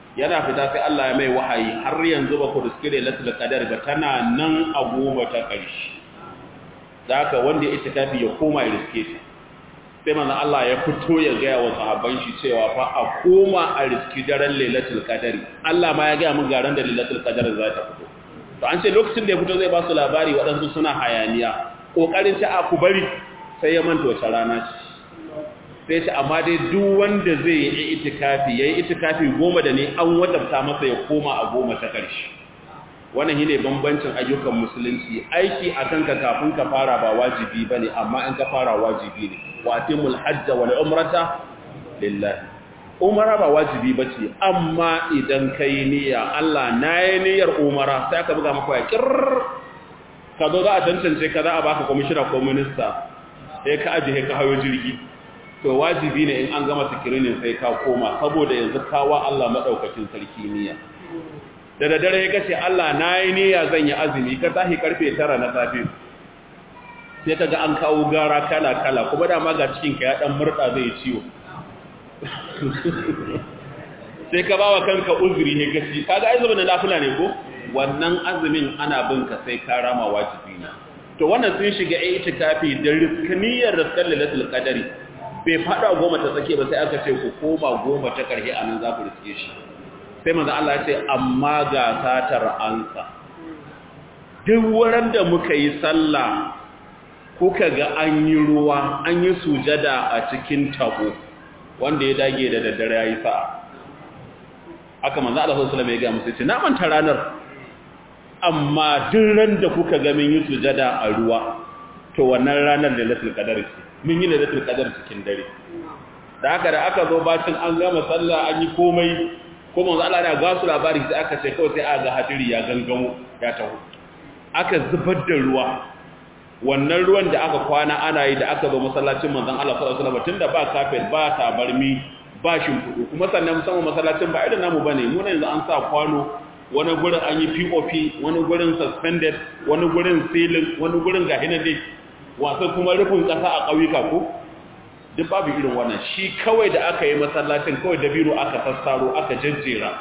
yana fita sai Allah ya mai wahayi har yanzu ba ku riske lailatul qadar ba tana nan a goma ta ƙarshe haka wanda ya itikafi ya koma ya riske ta sai manzon Allah ya fito ya ga wa sahabban shi cewa fa a koma a riski daren lailatul qadari Allah ma ya ga mun garan da lailatul qadar za ta fito to an ce lokacin da ya fito zai ba su labari waɗansu suna hayaniya kokarin ta a ku bari sai ya manta wace rana ce sai ce amma dai duk wanda zai yi itikafi yayi itikafi goma da ne an wadabta masa ya koma a goma ta ƙarshe wannan shine bambancin ayyukan musulunci aiki akan ka kafin ka fara ba wajibi bane amma in ka fara wajibi ne wa atimul hajj wal umrata lillahi umara ba wajibi bace amma idan kai niyya Allah nayi niyyar umara sai ka buga maka ya kirr ka zo za a tantance ka za a baka commissioner ko minister sai ka ajiye ka hayo jirgi to wajibi ne in an gama sikirinin sai ka koma saboda yanzu kawa Allah madaukakin sarki niyya da daddare ya kace Allah nayi niyya zan yi azumi ka tashi karfe 9 na safe sai kaga an kawo gara kala kala kuma da ma ga cikin ka ya dan murda zai ciwo sai ka bawa kanka uzuri ne gaci kaga ai zuba na lafula ne ko wannan azumin ana bin ka sai ka rama wajibi ne to wannan sun shiga itikafi da riskaniyar riskar lailatul qadari bai fada goma ta tsake ba sai aka ce ku koma goma ta karhe anan za ku riske shi sai manzo Allah ya ce amma ga satar ansa duk wurin da muka yi sallah kuka ga an yi ruwa an yi sujada a cikin tabo wanda ya dage da daddare yayi sa'a aka manzo Allah sallallahu alaihi wasallam ya ga musu ce na manta ranar amma duk ran da kuka ga mun yi sujada a ruwa to wannan ranar da lailatul qadar ce mun yi lailatul qadar cikin dare da haka da aka zo bacin an gama sallah an yi komai ko manzo Allah ya ga su labari sai aka ce kawai sai aka ga hadiri ya gangamo ya taho aka zubar da ruwa wannan ruwan da aka kwana ana yi da aka zo masallacin manzon Allah sallallahu alaihi wasallam tunda ba kafet ba tabarmi ba shimfudu kuma sannan musamman masallacin ba irin namu bane mu ne yanzu an sa kwano wani gurin an yi POP wani gurin suspended wani gurin ceiling wani gurin ga hinade wasa kuma rufin kasa a ƙauyuka ko duk babu irin wannan shi kawai da aka yi masallacin kawai da biro aka sassaro aka jajjera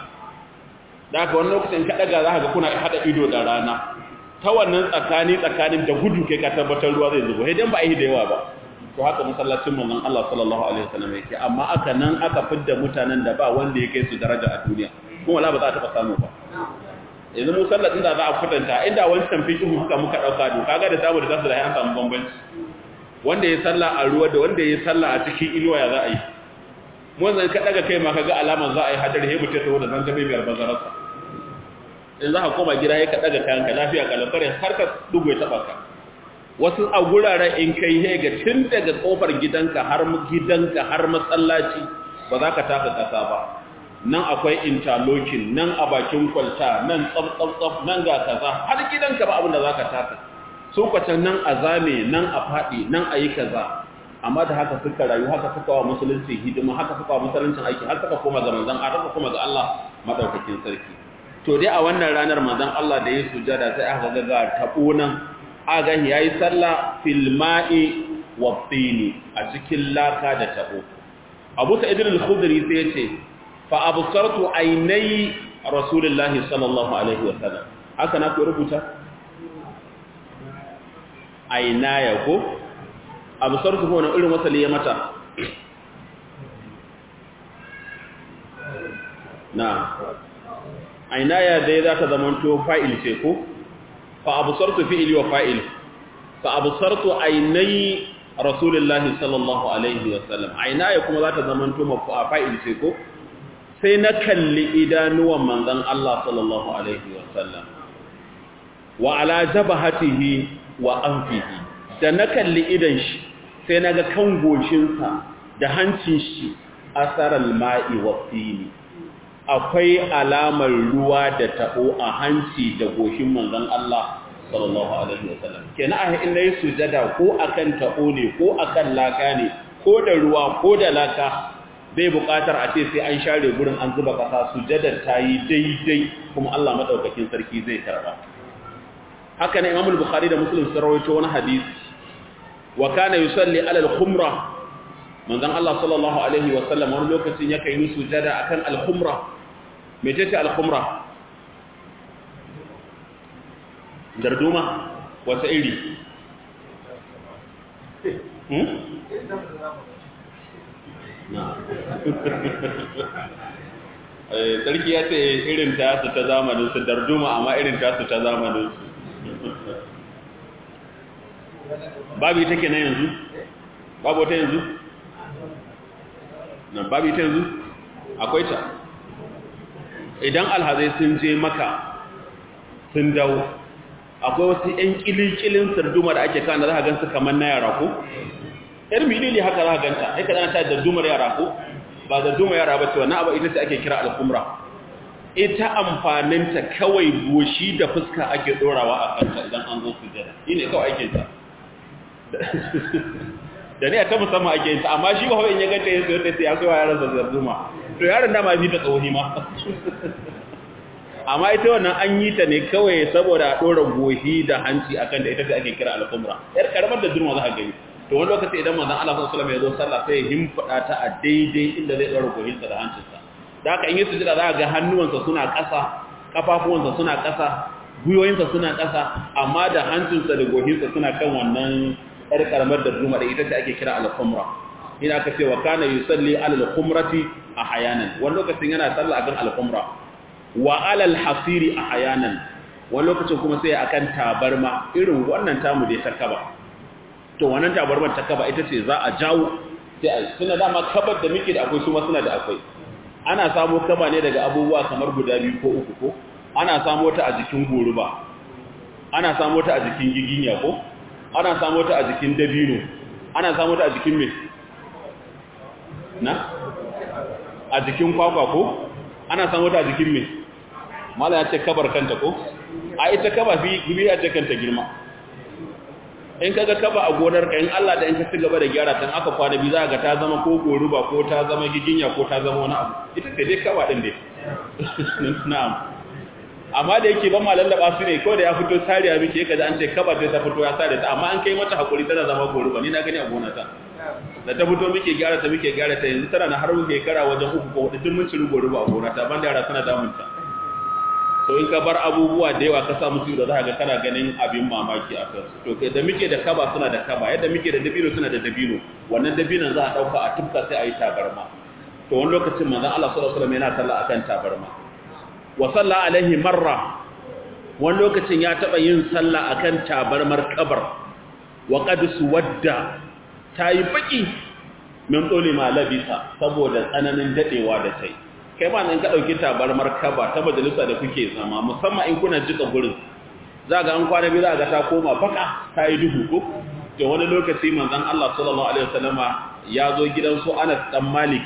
da aka wani lokacin ka daga za ka ga kuna hada ido da rana ta wannan tsakani tsakanin da gudu kai ka tabbatar ruwa zai zubo idan ba a yi da yawa ba to haka masallacin manzon Allah sallallahu alaihi wasallam yake amma aka nan aka fidda mutanen da ba wanda ya kai su daraja a duniya kuma wala ba za a taba samu ba yanzu mu sallar inda za a kwatanta inda wancan fikin haka muka dauka do kaga da samu da tasu da an samu bambanci wanda ya salla a ruwa da wanda ya salla a cikin inuwa ya za a yi mu zan ka daga kai ma kaga alaman za a yi hadari he mutai to da zan ga mai bazararsa in za ka koma gida ya ka daga kayan ka lafiya kalafare har ka dugo ya taba ka wasu a guraren in kai he ga tun daga kofar gidanka har gidanka har masallaci ba za ka taka kasa ba nan akwai interlocking nan a bakin kwalta nan tsaf nan ga kaza har gidanka ba abin da za ka taka su kwacan nan a zame nan a faɗi nan a yi kaza amma da haka suka rayu haka suka wa musulunci hidima haka suka wa musuluncin aiki har suka koma ga manzon Allah suka koma ga Allah madaukakin sarki to dai a wannan ranar manzon Allah da ya sujada sai aka ga ga tabo nan aga yayi sallah fil ma'i wa tini a cikin laka da tabo Abu Sa'id al-Khudri sai ya ce fa absartu aynai rasulullahi sallallahu alaihi wa sallam haka na ku rubuta aynaya ko absartu ko wani irin wasali ya mata na aynaya dai za ta zamanto fa'il ce ko fa absartu fi'li wa fa'il fa absartu aynai rasulullahi sallallahu alaihi wa sallam aynaya kuma za ta zamanto fa'il ce ko sai na kalli idanuwan manzan Allah sallallahu Alaihi wasallam wa ala jabahatihi wa anfihi da na kalli idan shi sai na ga kan goshinsa da hancin shi asarar ma'i wa fili akwai alamar ruwa da taɓo a hanci da goshin manzan Allah sallallahu Alaihi wasallam kenan a inda yi sujada ko akan taɓo ne ko akan laka ne ko da ruwa ko da laka bai buƙatar a ce sai an share gurin an zuba ƙasa sujadar ta yi daidai kuma Allah maɗaukakin sarki zai karɓa haka ne imamul bukhari da muslim sun rawaito wani hadisi wa kana yusalli ala al-khumra manzon Allah sallallahu alaihi wa sallam wani lokacin yake yi sujada akan al-khumra mece ce al-khumra darduma wata iri hmm? na sarki ya ce irin tasu ta zamaninsu darduma amma irin tasu ta zamaninsu babu ita ke na yanzu babu ta yanzu na babu ita yanzu akwai ta idan alhazai sun je maka sun dawo akwai wasu 'yan kilikilin sarduma da ake kan da za a gansu kamar na yara ko? yar milili haka za a ganta haika zana ta dardumar yara ko? ba dardumar yara ba ce wannan abu ita ce ake kira al'umra ita amfaninta kawai goshi da fuska ake dorawa a kanta idan an zo sujada shi ne kawai ake ta da ne a ta musamman ake yin ta amma shi ba in ya ganta yin sayar da ya kai wa yaran zazzarduma to yaron dama bi ta tsohoni ma amma ita wannan an yi ta ne kawai saboda a ɗora gohi da hanci a kan da ita ce ake kira al'umra yar karamar da durma za a gani to wani lokaci idan manzan Allah sallallahu alaihi wasallam ya zo sallah sai ya himfada ta a daidai inda zai ɗora gohinsa da hancinsa da haka in yi sujada za a ga hannuwansa suna ƙasa kafafuwansa suna ƙasa gwiwoyinsa suna ƙasa amma da hancinsa da gohinsa suna kan wannan yar karamar da durma da ita ce ake kira al'umra ina aka ce wa kana yusalli alal khumrati ahyanan wani lokacin yana sallah akan al-khumra wa alal hasiri a hayanan wani lokacin kuma sai akan tabarma irin wannan tamu da ta kaba to wannan tabarmar ta kaba ita ce za a jawo sai a suna dama kabar da muke da akwai su ma suna da akwai ana samo kaba ne daga abubuwa kamar guda biyu ko uku ko ana samo ta a jikin goruba ana samo ta a jikin giginya ko ana samo ta a jikin dabino ana samo ta a jikin me na a jikin kwakwa ko ana samu ta jikin me mala ya ce kabar kanta ko a ita kaba fi gibi ya ce kanta girma in kaga kaba a gonar ka in Allah da in ka ci gaba da gyara tan aka kwana bi za ga ta zama ko goruba ko ta zama giginya ko ta zama wani abu ita ce dai kaba din dai na'am amma da yake ban malallaba su ne ko da ya fito sariya miki yake da an ce kaba sai ta fito ya sare ta amma an kai mata hakuri tana zama goruba ni na gani a gona ta da ta fito muke gyara ta muke gyara ta yanzu tana na har muke kara wajen uku ko hudu mun ciru gori ba gona ta banda yara suna damun ta to in ka bar abubuwa da yawa ka sa musu da za ga kana ganin abin mamaki a kansu to kai da muke da kaba suna da kaba yadda muke da dabino suna da dabino wannan dabinon za a dauka a tufka sai a yi tabarma to wani lokacin manzon Allah sallallahu alaihi wasallam yana sallah akan tabarma wa salla alaihi marra wani lokacin ya taba yin sallah akan tabarmar kabar wa qad suwadda ta yi baki min tsoli ma labisa saboda tsananin dadewa da tai kai ma nan ka dauki tabarmar kaba ta majalisa da kuke zama musamman in kuna jika gurin za ga an kwana biyu za ga ta koma baka ta yi duhu ko to wani lokaci manzon Allah sallallahu alaihi wasallama ya zo gidan su Anas dan Malik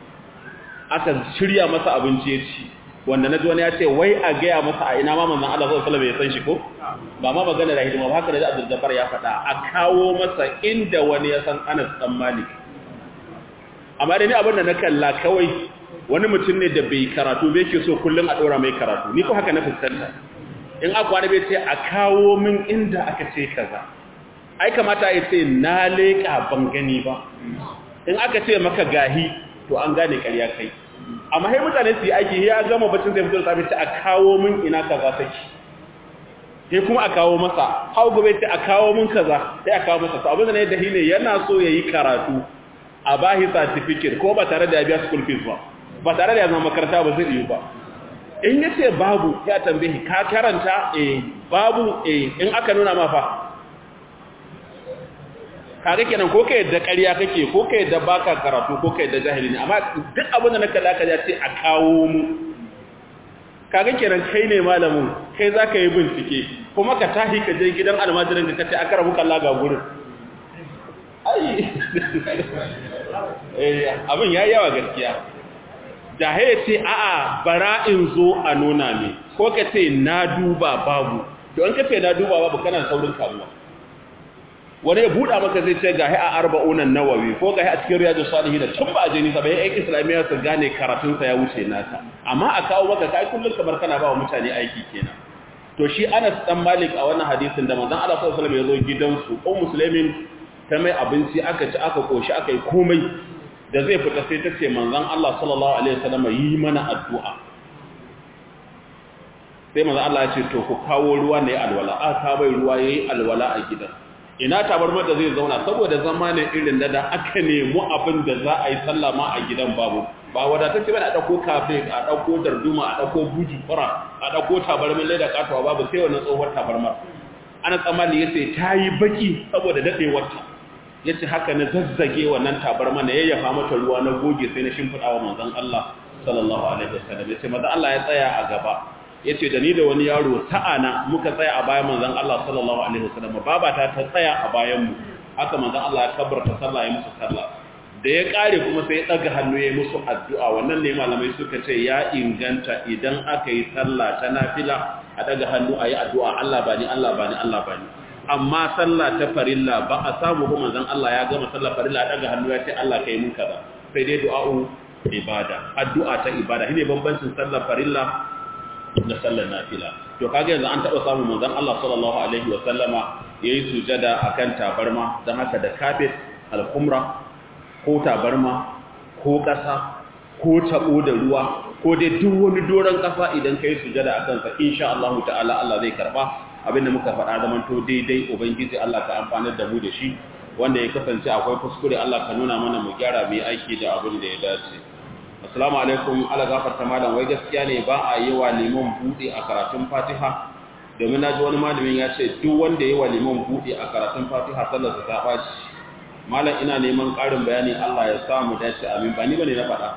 aka shirya masa abinci ya ci wanda na ji wani ya ce wai a gaya masa a ina ma manzon Allah sallallahu alaihi wasallam ya san shi ko ba ma magana da hidima ba haka da Abdul Jabbar ya faɗa a kawo masa inda wani ya san Anas dan Malik amma dai ni abin da na kalla kawai wani mutum ne da bai karatu bai ke so kullum a ɗora mai karatu ni ko haka na fuskanta in aka wani bai ce a kawo min inda aka ce kaza ai kamata ya ce na leƙa ban gani ba in aka ce maka gahi to an gane ƙarya kai amma sai mutane su yi aiki ya gama bacin sai fito da safe a kawo min ina kaza take sai kuma a kawo masa hau gobe ce a kawo min kaza sai a kawo masa abin da ne da ne yana so ya yi karatu a bahi certificate ko ba tare da ya biya school fees ba ba tare da ya zama makaranta ba zai yi ba in ya ce babu ya tambaye ka karanta eh babu eh in aka nuna ma fa kaga kenan ko kai da ƙarya kake ko kai da baka karatu ko kai da jahili ne amma duk abin da naka laka ya ce a kawo mu kaga kenan kai ne malamin kai zaka yi bincike kuma ka tahi ka je gidan almajirin ka kace akara muka laga gurin ai eh abin yayi yawa gaskiya da haye ce a'a bara in zo a nuna me ko ka ce na duba babu to an kace na duba babu kana saurin kamuwa wani ya buɗa maka zai ce gahi a arba'unan nawawi ko gahi a cikin riyadu salihin da tun ba a jini sabai yan islamiyya su gane karatunsa ya wuce nasa amma a kawo maka kai kullum kamar kana ba wa mutane aiki kenan to shi Anas dan Malik a wannan hadisin da manzon Allah sallallahu alaihi wasallam ya zo gidansu ko musulmin ta mai abinci aka ci aka koshi aka yi komai da zai fita sai ta ce manzon Allah sallallahu alaihi wasallam yi mana addu'a sai manzo Allah ya ce to ku kawo ruwa ne alwala a ka bai ruwa yayi alwala a gidan ina tabarmar da zai zauna saboda zamanin irin da da aka nemi abin da za a yi sallah ma a gidan babu ba wadatacce ba a dauko kafe a dauko darduma a dauko buji fara a dauko tabarmin leda katuwa babu sai wannan tsohuwar tabarmar ana tsammani yace ta yi baki saboda dadewar ta yace haka na zazzage wannan tabarma na yayyafa mata ruwa na goge sai na shimfida wa manzon Allah sallallahu alaihi wasallam yace manzon Allah ya tsaya a gaba yace da ni da wani yaro ta'ana muka tsaya a bayan manzon Allah sallallahu alaihi wasallam babata ta tsaya a bayan mu haka manzon Allah ya kabbarta sallah ya musu sallah da ya kare kuma sai ya daga hannu ya musu addu'a wannan ne malamai suka ce ya inganta idan aka yi sallah ta nafila a daga hannu ayi addu'a Allah bani Allah bani Allah bani amma sallah ta farilla ba a samu ba manzon Allah ya gama sallah farilla a daga hannu ya ce Allah kai mun kaza sai dai du'a'u ibada addu'a ta ibada shine bambancin sallar farilla da sallar nafila to kage yanzu an taba samu manzon Allah sallallahu alaihi wa sallama yayi sujada akan tabarma dan haka da kafet al-khumra ko tabarma ko kasa ko tabo da ruwa ko dai duk wani doron kasa idan kai sujada akan sa insha Allah ta'ala Allah zai karba abinda muka faɗa zaman to daidai ubangiji Allah ka amfanar da mu da shi wanda ya kasance akwai kuskure Allah ka nuna mana mu gyara mu aiki da abin da ya dace assalamu alaikum ala gafarta malam wai gaskiya ne ba a yi wa liman bude a karatun fatiha domin na ji wani malamin ya ce duk wanda ya yi wa liman bude a karatun fatiha sallar ta ɓaci malam ina neman ƙarin bayani Allah ya samu dace amin ba ni bane na faɗa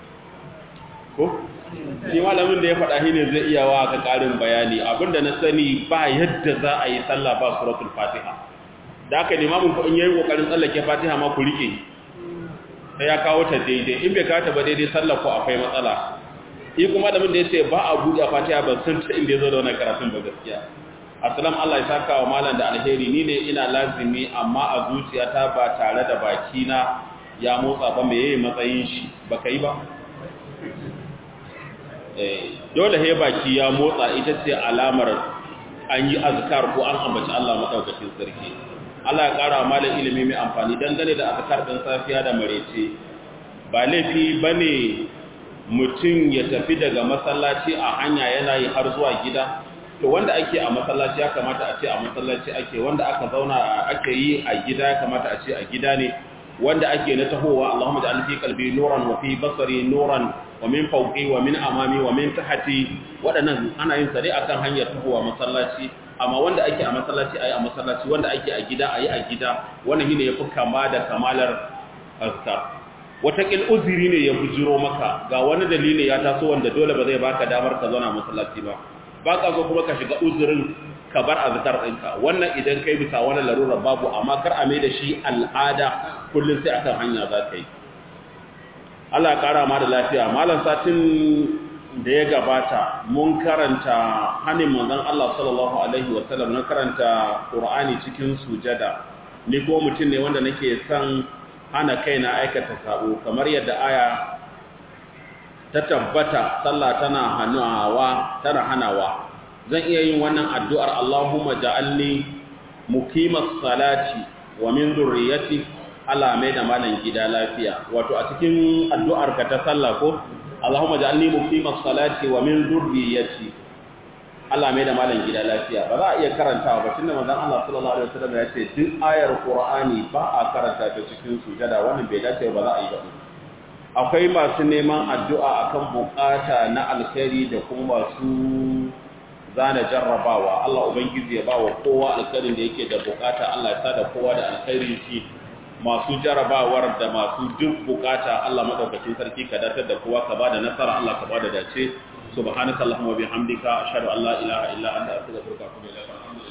ko shi malamin da ya faɗa shi ne zai iya wa ka ƙarin bayani abinda na sani ba yadda za a yi sallah ba suratul fatiha da aka limamin ku in yayi kokarin tsallake fatiha ma ku rike sai ya kawo ta daidai in bai kawo ta ba daidai sallar ku akwai matsala shi kuma da mun da yace ba a buɗe fatiha ban san ta inda yazo da wannan karatun ba gaskiya assalam Allah ya saka wa malam da alheri ni ne ina lazimi amma a zuciyata ba tare da baki na ya motsa ba me yayi matsayin shi baka yi ba eh dole he baki ya motsa ita ce alamar an yi azkar ko an ambaci Allah madaukakin sarki Allah ya ƙara malin ilimi mai amfani dangane da azkar ɗin safiya da marece ba laifi ba ne mutum ya tafi daga masallaci a hanya yana yi har zuwa gida to wanda ake a masallaci ya kamata a ce a masallaci ake wanda aka zauna ake yi a gida ya kamata a ce a gida ne wanda ake na tahowa Allahumma ja'al fi qalbi nuran wa fi basari nuran wa min fawqi wa min amami wa min tahti waɗannan ana yin sa dai akan hanyar tahowa masallaci amma wanda ake a masallaci ayi a masallaci wanda ake a gida ayi a gida wannan shine yafi kama da kamalar azkar watakil uzuri ne ya bujiro maka ga wani dalili ya taso wanda dole ba zai baka damar ka zauna masallaci ba baka so kuma ka shiga uzurin ka bar azkar ɗinka wannan idan kai bisa wani larura babu amma kar a mai da shi al'ada kullum sai akan hanya za ka yi Allah ya kara ma da lafiya malam satin da ya gabata mun karanta hannun manzon Allah sallallahu alaihi wasallam na karanta Qur'ani cikin sujada ni ko mutum ne wanda nake son hana kaina aikata sabo kamar yadda aya ta tabbata sallah tana hanawa tana hanawa zan iya yin wannan addu'ar Allahumma ja'alni muqimas salati wa min dhurriyyati Allah mai da malan gida lafiya wato a cikin addu'ar ka ta sallah ko Allahumma ja'alni muqimas salati wa min dhurriyyati Allah mai da malan gida lafiya ba za a iya karantawa ba tunda manzon Allah sallallahu alaihi wasallam ya ce duk ayar Qur'ani ba a karanta ta cikin sujada wannan bai dace ba za a yi ba akwai masu neman addu'a akan bukata na alkhairi da kuma masu zana jarrabawa Allah ubangiji ya bawa kowa alkhairin da yake da bukata Allah ya sa da kowa da alkhairin shi masu jarrabawar da masu duk bukata Allah madaukakin sarki ka datar da kowa ka bada nasara Allah ka bada dace subhanakallahumma wa bihamdika ashhadu an la ilaha illa anta astaghfiruka wa atubu ilaik